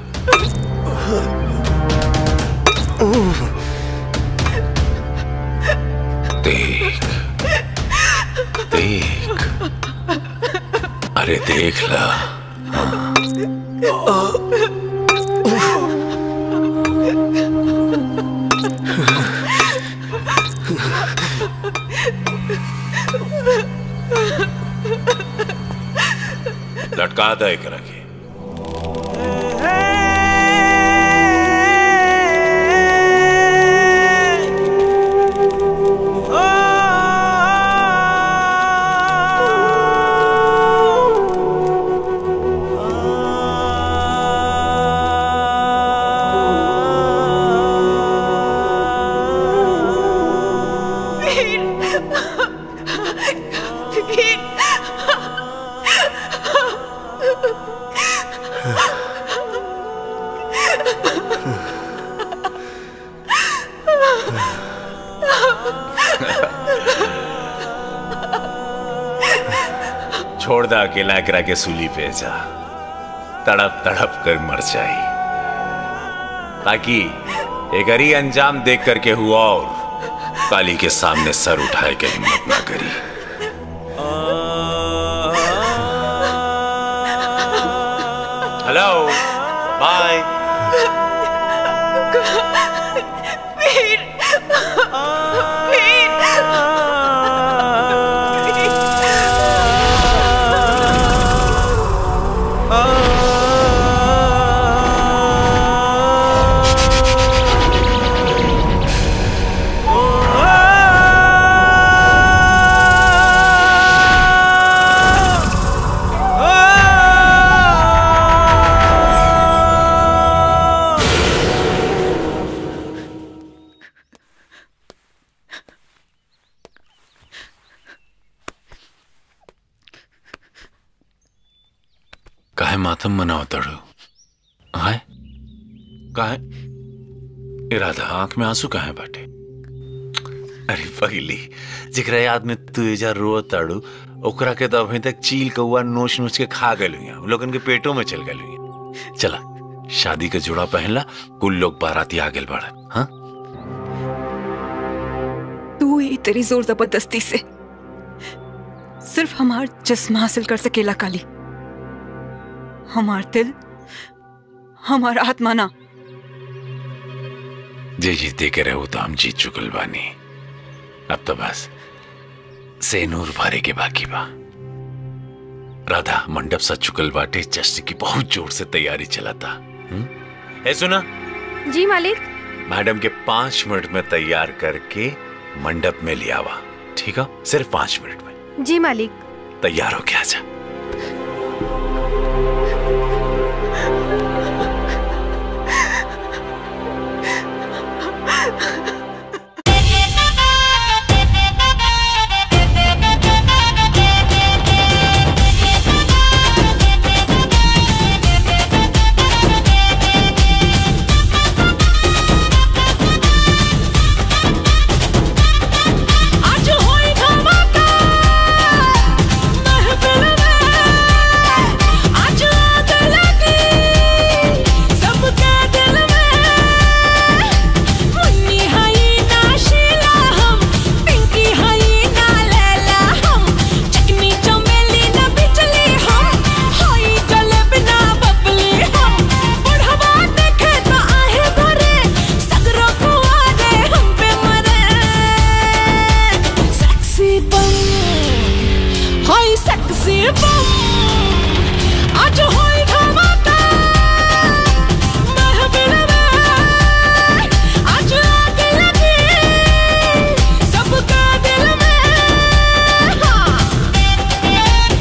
देख देख अरे देख ला हाँ। लटका दे एकरा के वीर वीर छोड़ दा अकेला एकरा के सूली पे जा तड़प तड़प कर मर जाई ताकि एक ही अंजाम देख करके हुआ और काली के सामने सर उठाए के हिम्मत ना करी हेलो बाय वीर वीर मातम मनाओ तड़ो हाय काहे इरादा आंख में आंसू काहे बाटे अरे पगली जिकरा याद में तू एजा रो ताड़ू ओकरा के तो अभी तक चील कौआ नोच नोच के खा गए लोगन के पेटों में चल गए चला शादी के जोड़ा पहनला कुल लोग बाराती आ गए बाड़न हाँ तू ही तेरी जोर जबरदस्ती से सिर्फ हमार जिस्म हासिल कर सकेला काली हमार दिल हमार आत्मा ना जे जीते के रहो तो हम जीत चुकल बानी अब तो बस सेनूर भरे के बाकी बा राधा मंडप सज चुकल बाटे जश्न की बहुत जोर से तैयारी चलाता हम्म? ए सुना जी मालिक मैडम के पांच मिनट में तैयार करके मंडप में ले आवा ठीक है सिर्फ पांच मिनट में जी मालिक तैयार हो गया जा आज होई धमाका महफिल में आज आग लगी सबके दिल में मुन्नी हई ना शीला हम पिंकी हई ना लैला हम चिकनी चमेली ना बिजली हम हई जलेबी ना बबली हम बुढ़वा देखे तो आहे भरे सगरो कुआरे हम पे मरे sexy bum होई sexy bum आज होई धमाका महफिल में आज आग लगी सबका दिल में हाँ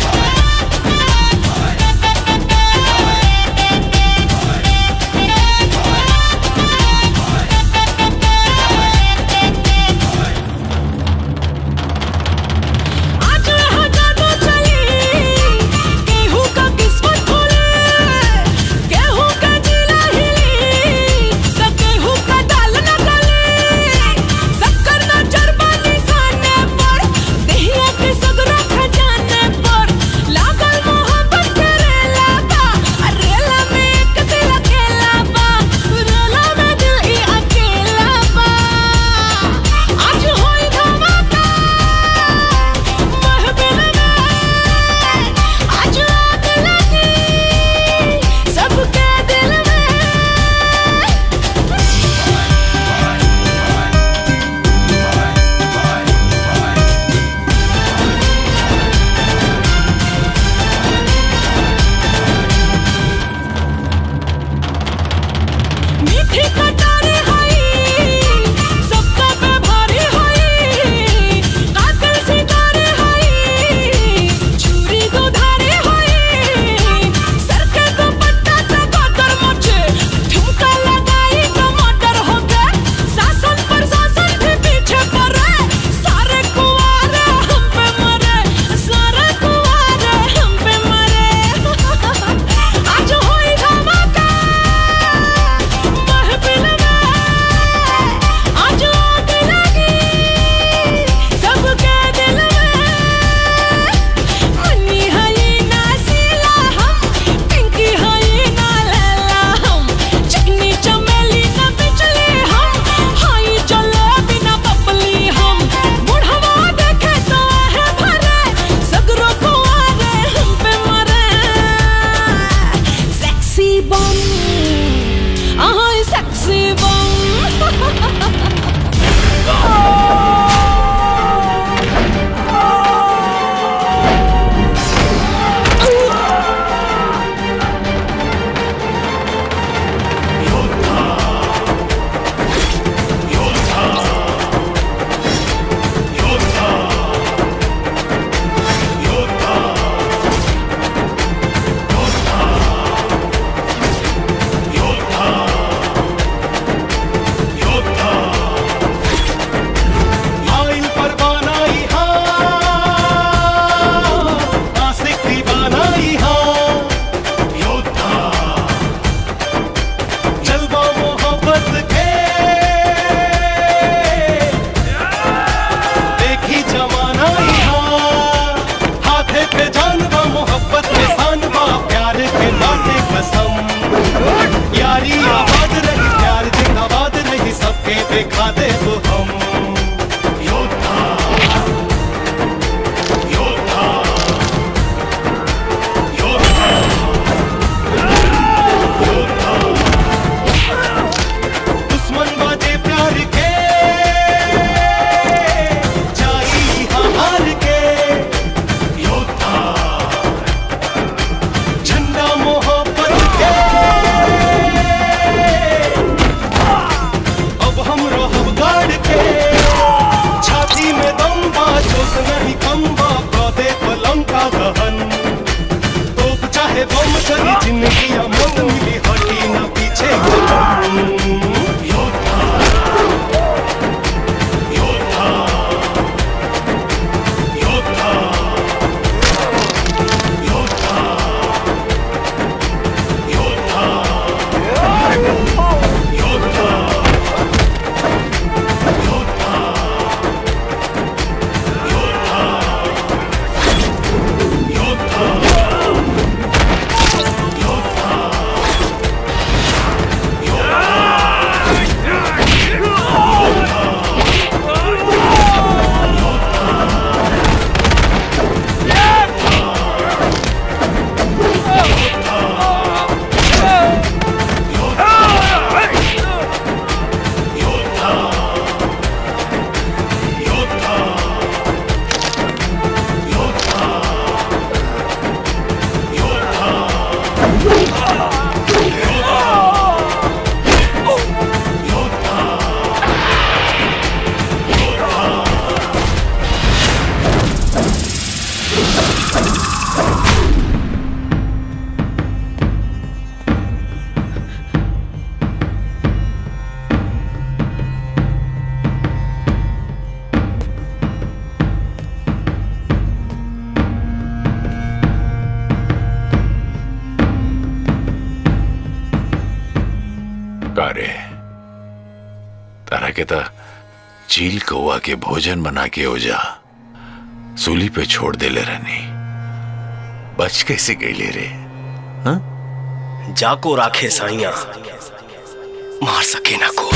आज यहाँ जादू चली गेहूं का किस्मत खुले गेहूं का जिला हिली तो गेहूं का दाल न गले शक्कर न चरबा निशाने पर दहिया के सगरा खजाने पर लागल मोहब्बत के रेला बा आ रेला में एक दिल अकेला बा रेला में दिल ही अकेला बा आज होई धमाका महफिल में आज आग लगी सबके दिल में मीठी कटारी हई सबका पे भारी हई कातिल सितारे हई छुरी दुधारी हई सर के दुपट्टा पे कतर मचे ठुमका लगाई टमाटर हो गए शासन पर शासन भी पीछे पड़े सारे कुआरे हम पे मरे सारे कुआरे हम पे मरे आज होई धमाका महफिल में आज आग लगी सबके दिल में मुन्नी हई ना शीला हम पिंकी हई ना लैला हम चिकनी चमेली ना बिजली हम हई जलेबी ना बबली हम बुढ़वा देखे तो है भरे सगरो कुआरे हम पे मरे sexy bum Oh, sexy योद्धा कसम यारी आबाद रही प्यार जिंदाबाद रही सबके देखा दे वो हम योद्धा योद्धा योद्धा योद्धा दुश्मन बाजे प्यार के जाई हार के योद्धा झंडा मोहब्बत के अब हम रहब गाड़ के छाती में दम बा जोश नहीं कम बा दे पलम का दहन तोप चाहे बम चली जिंदगी या मौत मिली हटी ना पीछे कदम योद्धा योद्धा योद्धा योद्धा योद्धा कारे तारा के ता चील कौआ के भोजन बना के ओजा सूली पे छोड़ देले रहनी बच कैसे गईले रे जाको राखे साइया मार सके ना को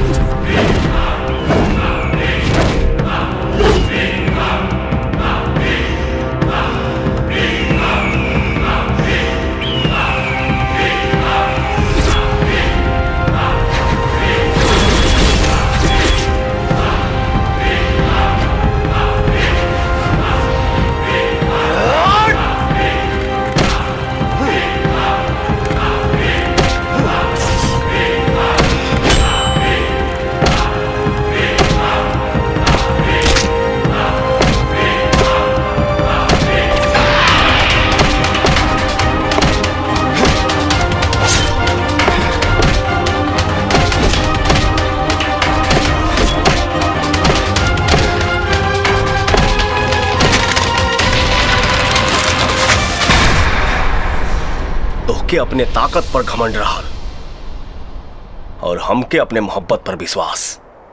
तोहके अपने ताकत पर घमंड रहा और हमके अपने मोहब्बत पर विश्वास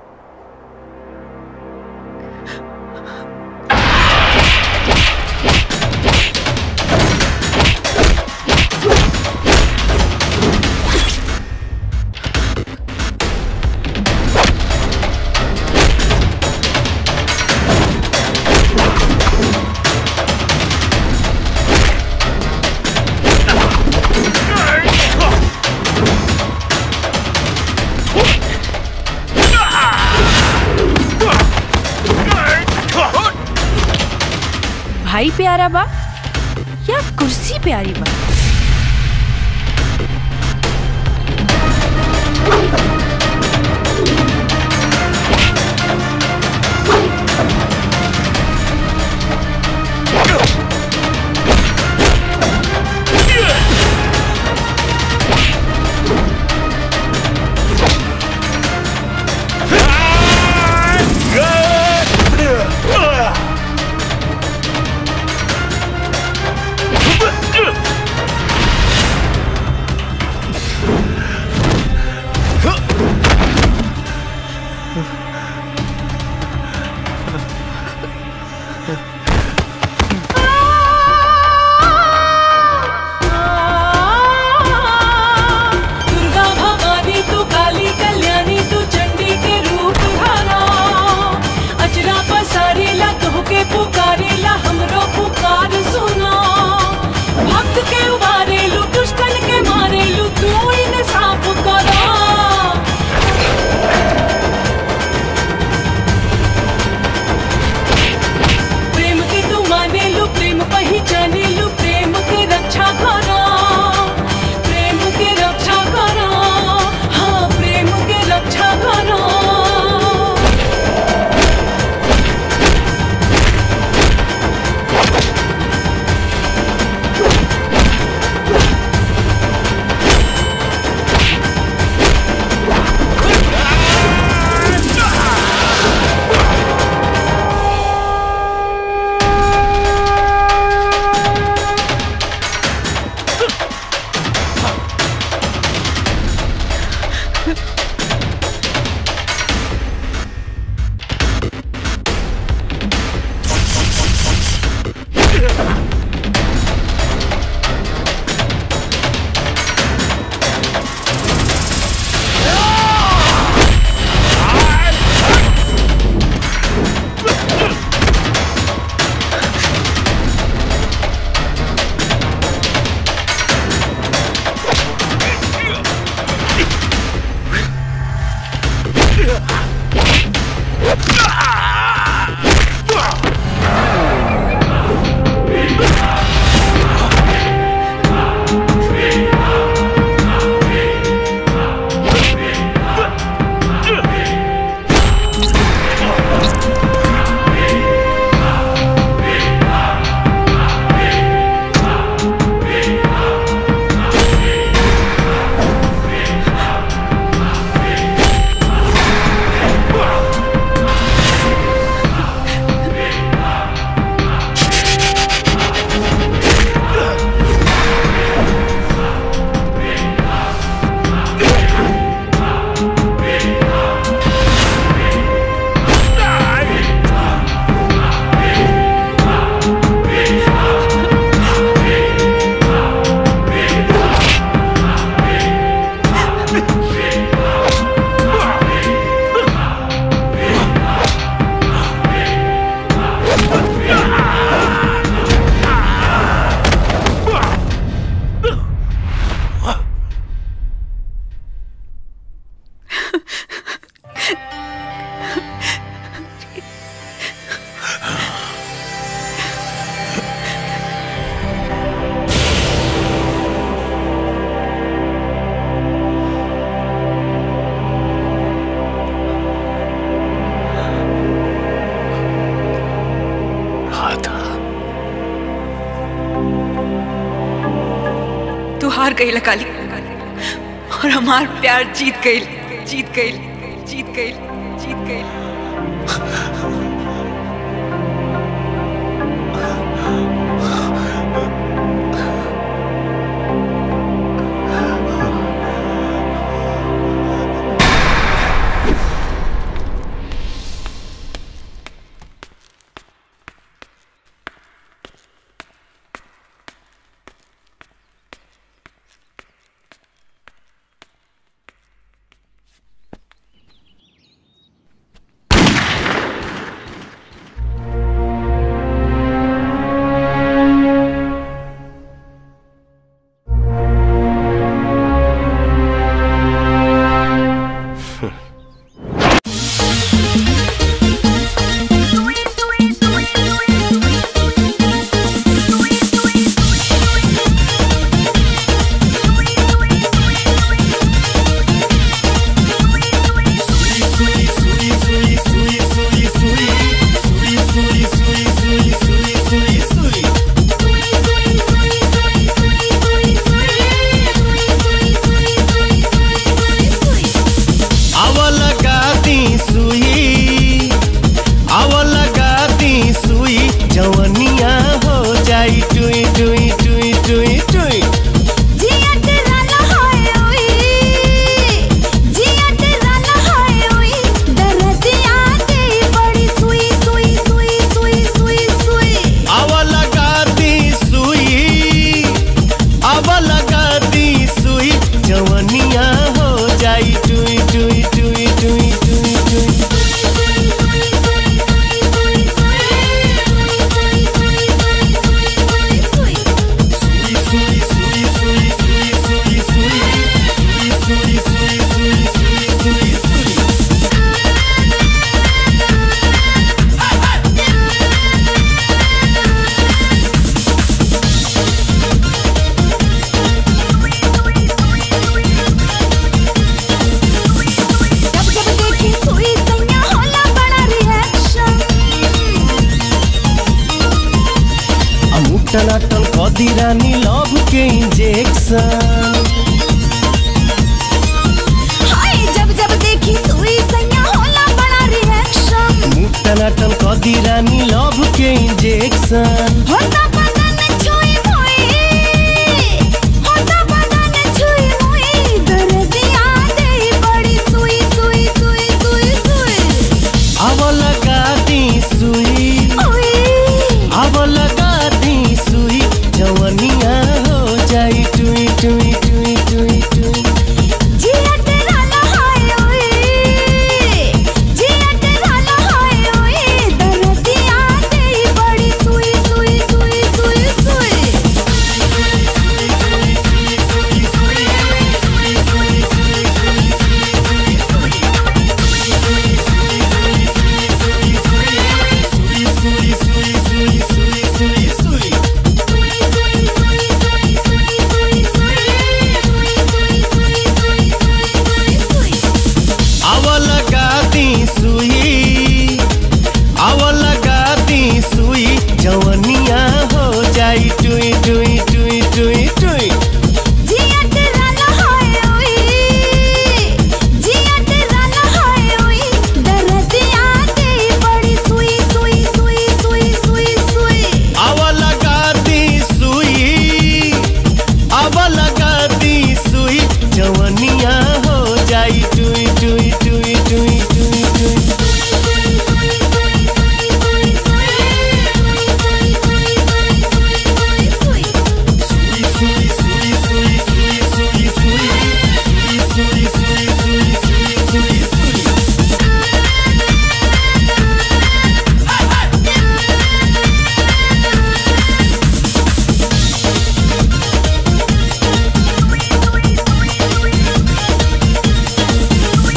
भाई प्यारा बा या कुर्सी प्यारी बा Yeah! तू हार गई काली और हमार प्यार जीत गई जीत गई जीत गई जीत गई आव लगा दी सुई आव लगा दी सुई जवनिया हो जाई टुई टुई टुई टुई टुई जिया तेरा लहाए ओई जिया तेरा लहाए ओई दर्दिया दे बड़ी सुई सुई सुई सुई सुई सुई आव लगा दी सुई आव लगा दी सुई जवनिया हो जाई टुई टुई टुई टुई टुई टुई जब जब देखी सुई सैया होला बड़ा रिएक्शन अमुटन अटन कदी रानी लव के इंजेक्शन हाय जब जब देखी सुई सैया होला बड़ा रिएक्शन मुटन अटन कदी रानी लव के इंजेक्शन होता बदन छुई मुई होता बदन छुई मुई दर्दिया दे बड़ी सुई सुई सुई सुई सुई आव लगा दी सुई आव लगा दी सुई जवनिया हो जाई टुई टुई टुई टुई टुई जिया तेरा लहाए ओई जिया तेरा लहाए ओई दर्दिया दे बड़ी सुई सुई सुई सुई सुई आव लगा दी सुई आव लगा दी सुई जवनिया हो जाई टुई टुई टुई टुई टुई जिया तेरा लहाए ओई जिया तेरा लहाए ओई दर्दिया दे बड़ी सुई सुई सुई सुई सुई सुई आव लगा दी सुई आव लगा दी सुई जवनिया हो जाई टुई टुई टुई टुई टुई टुई सुई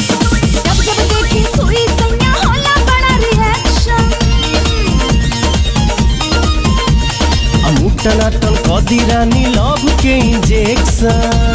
दी रानी लव के इंजेक्शन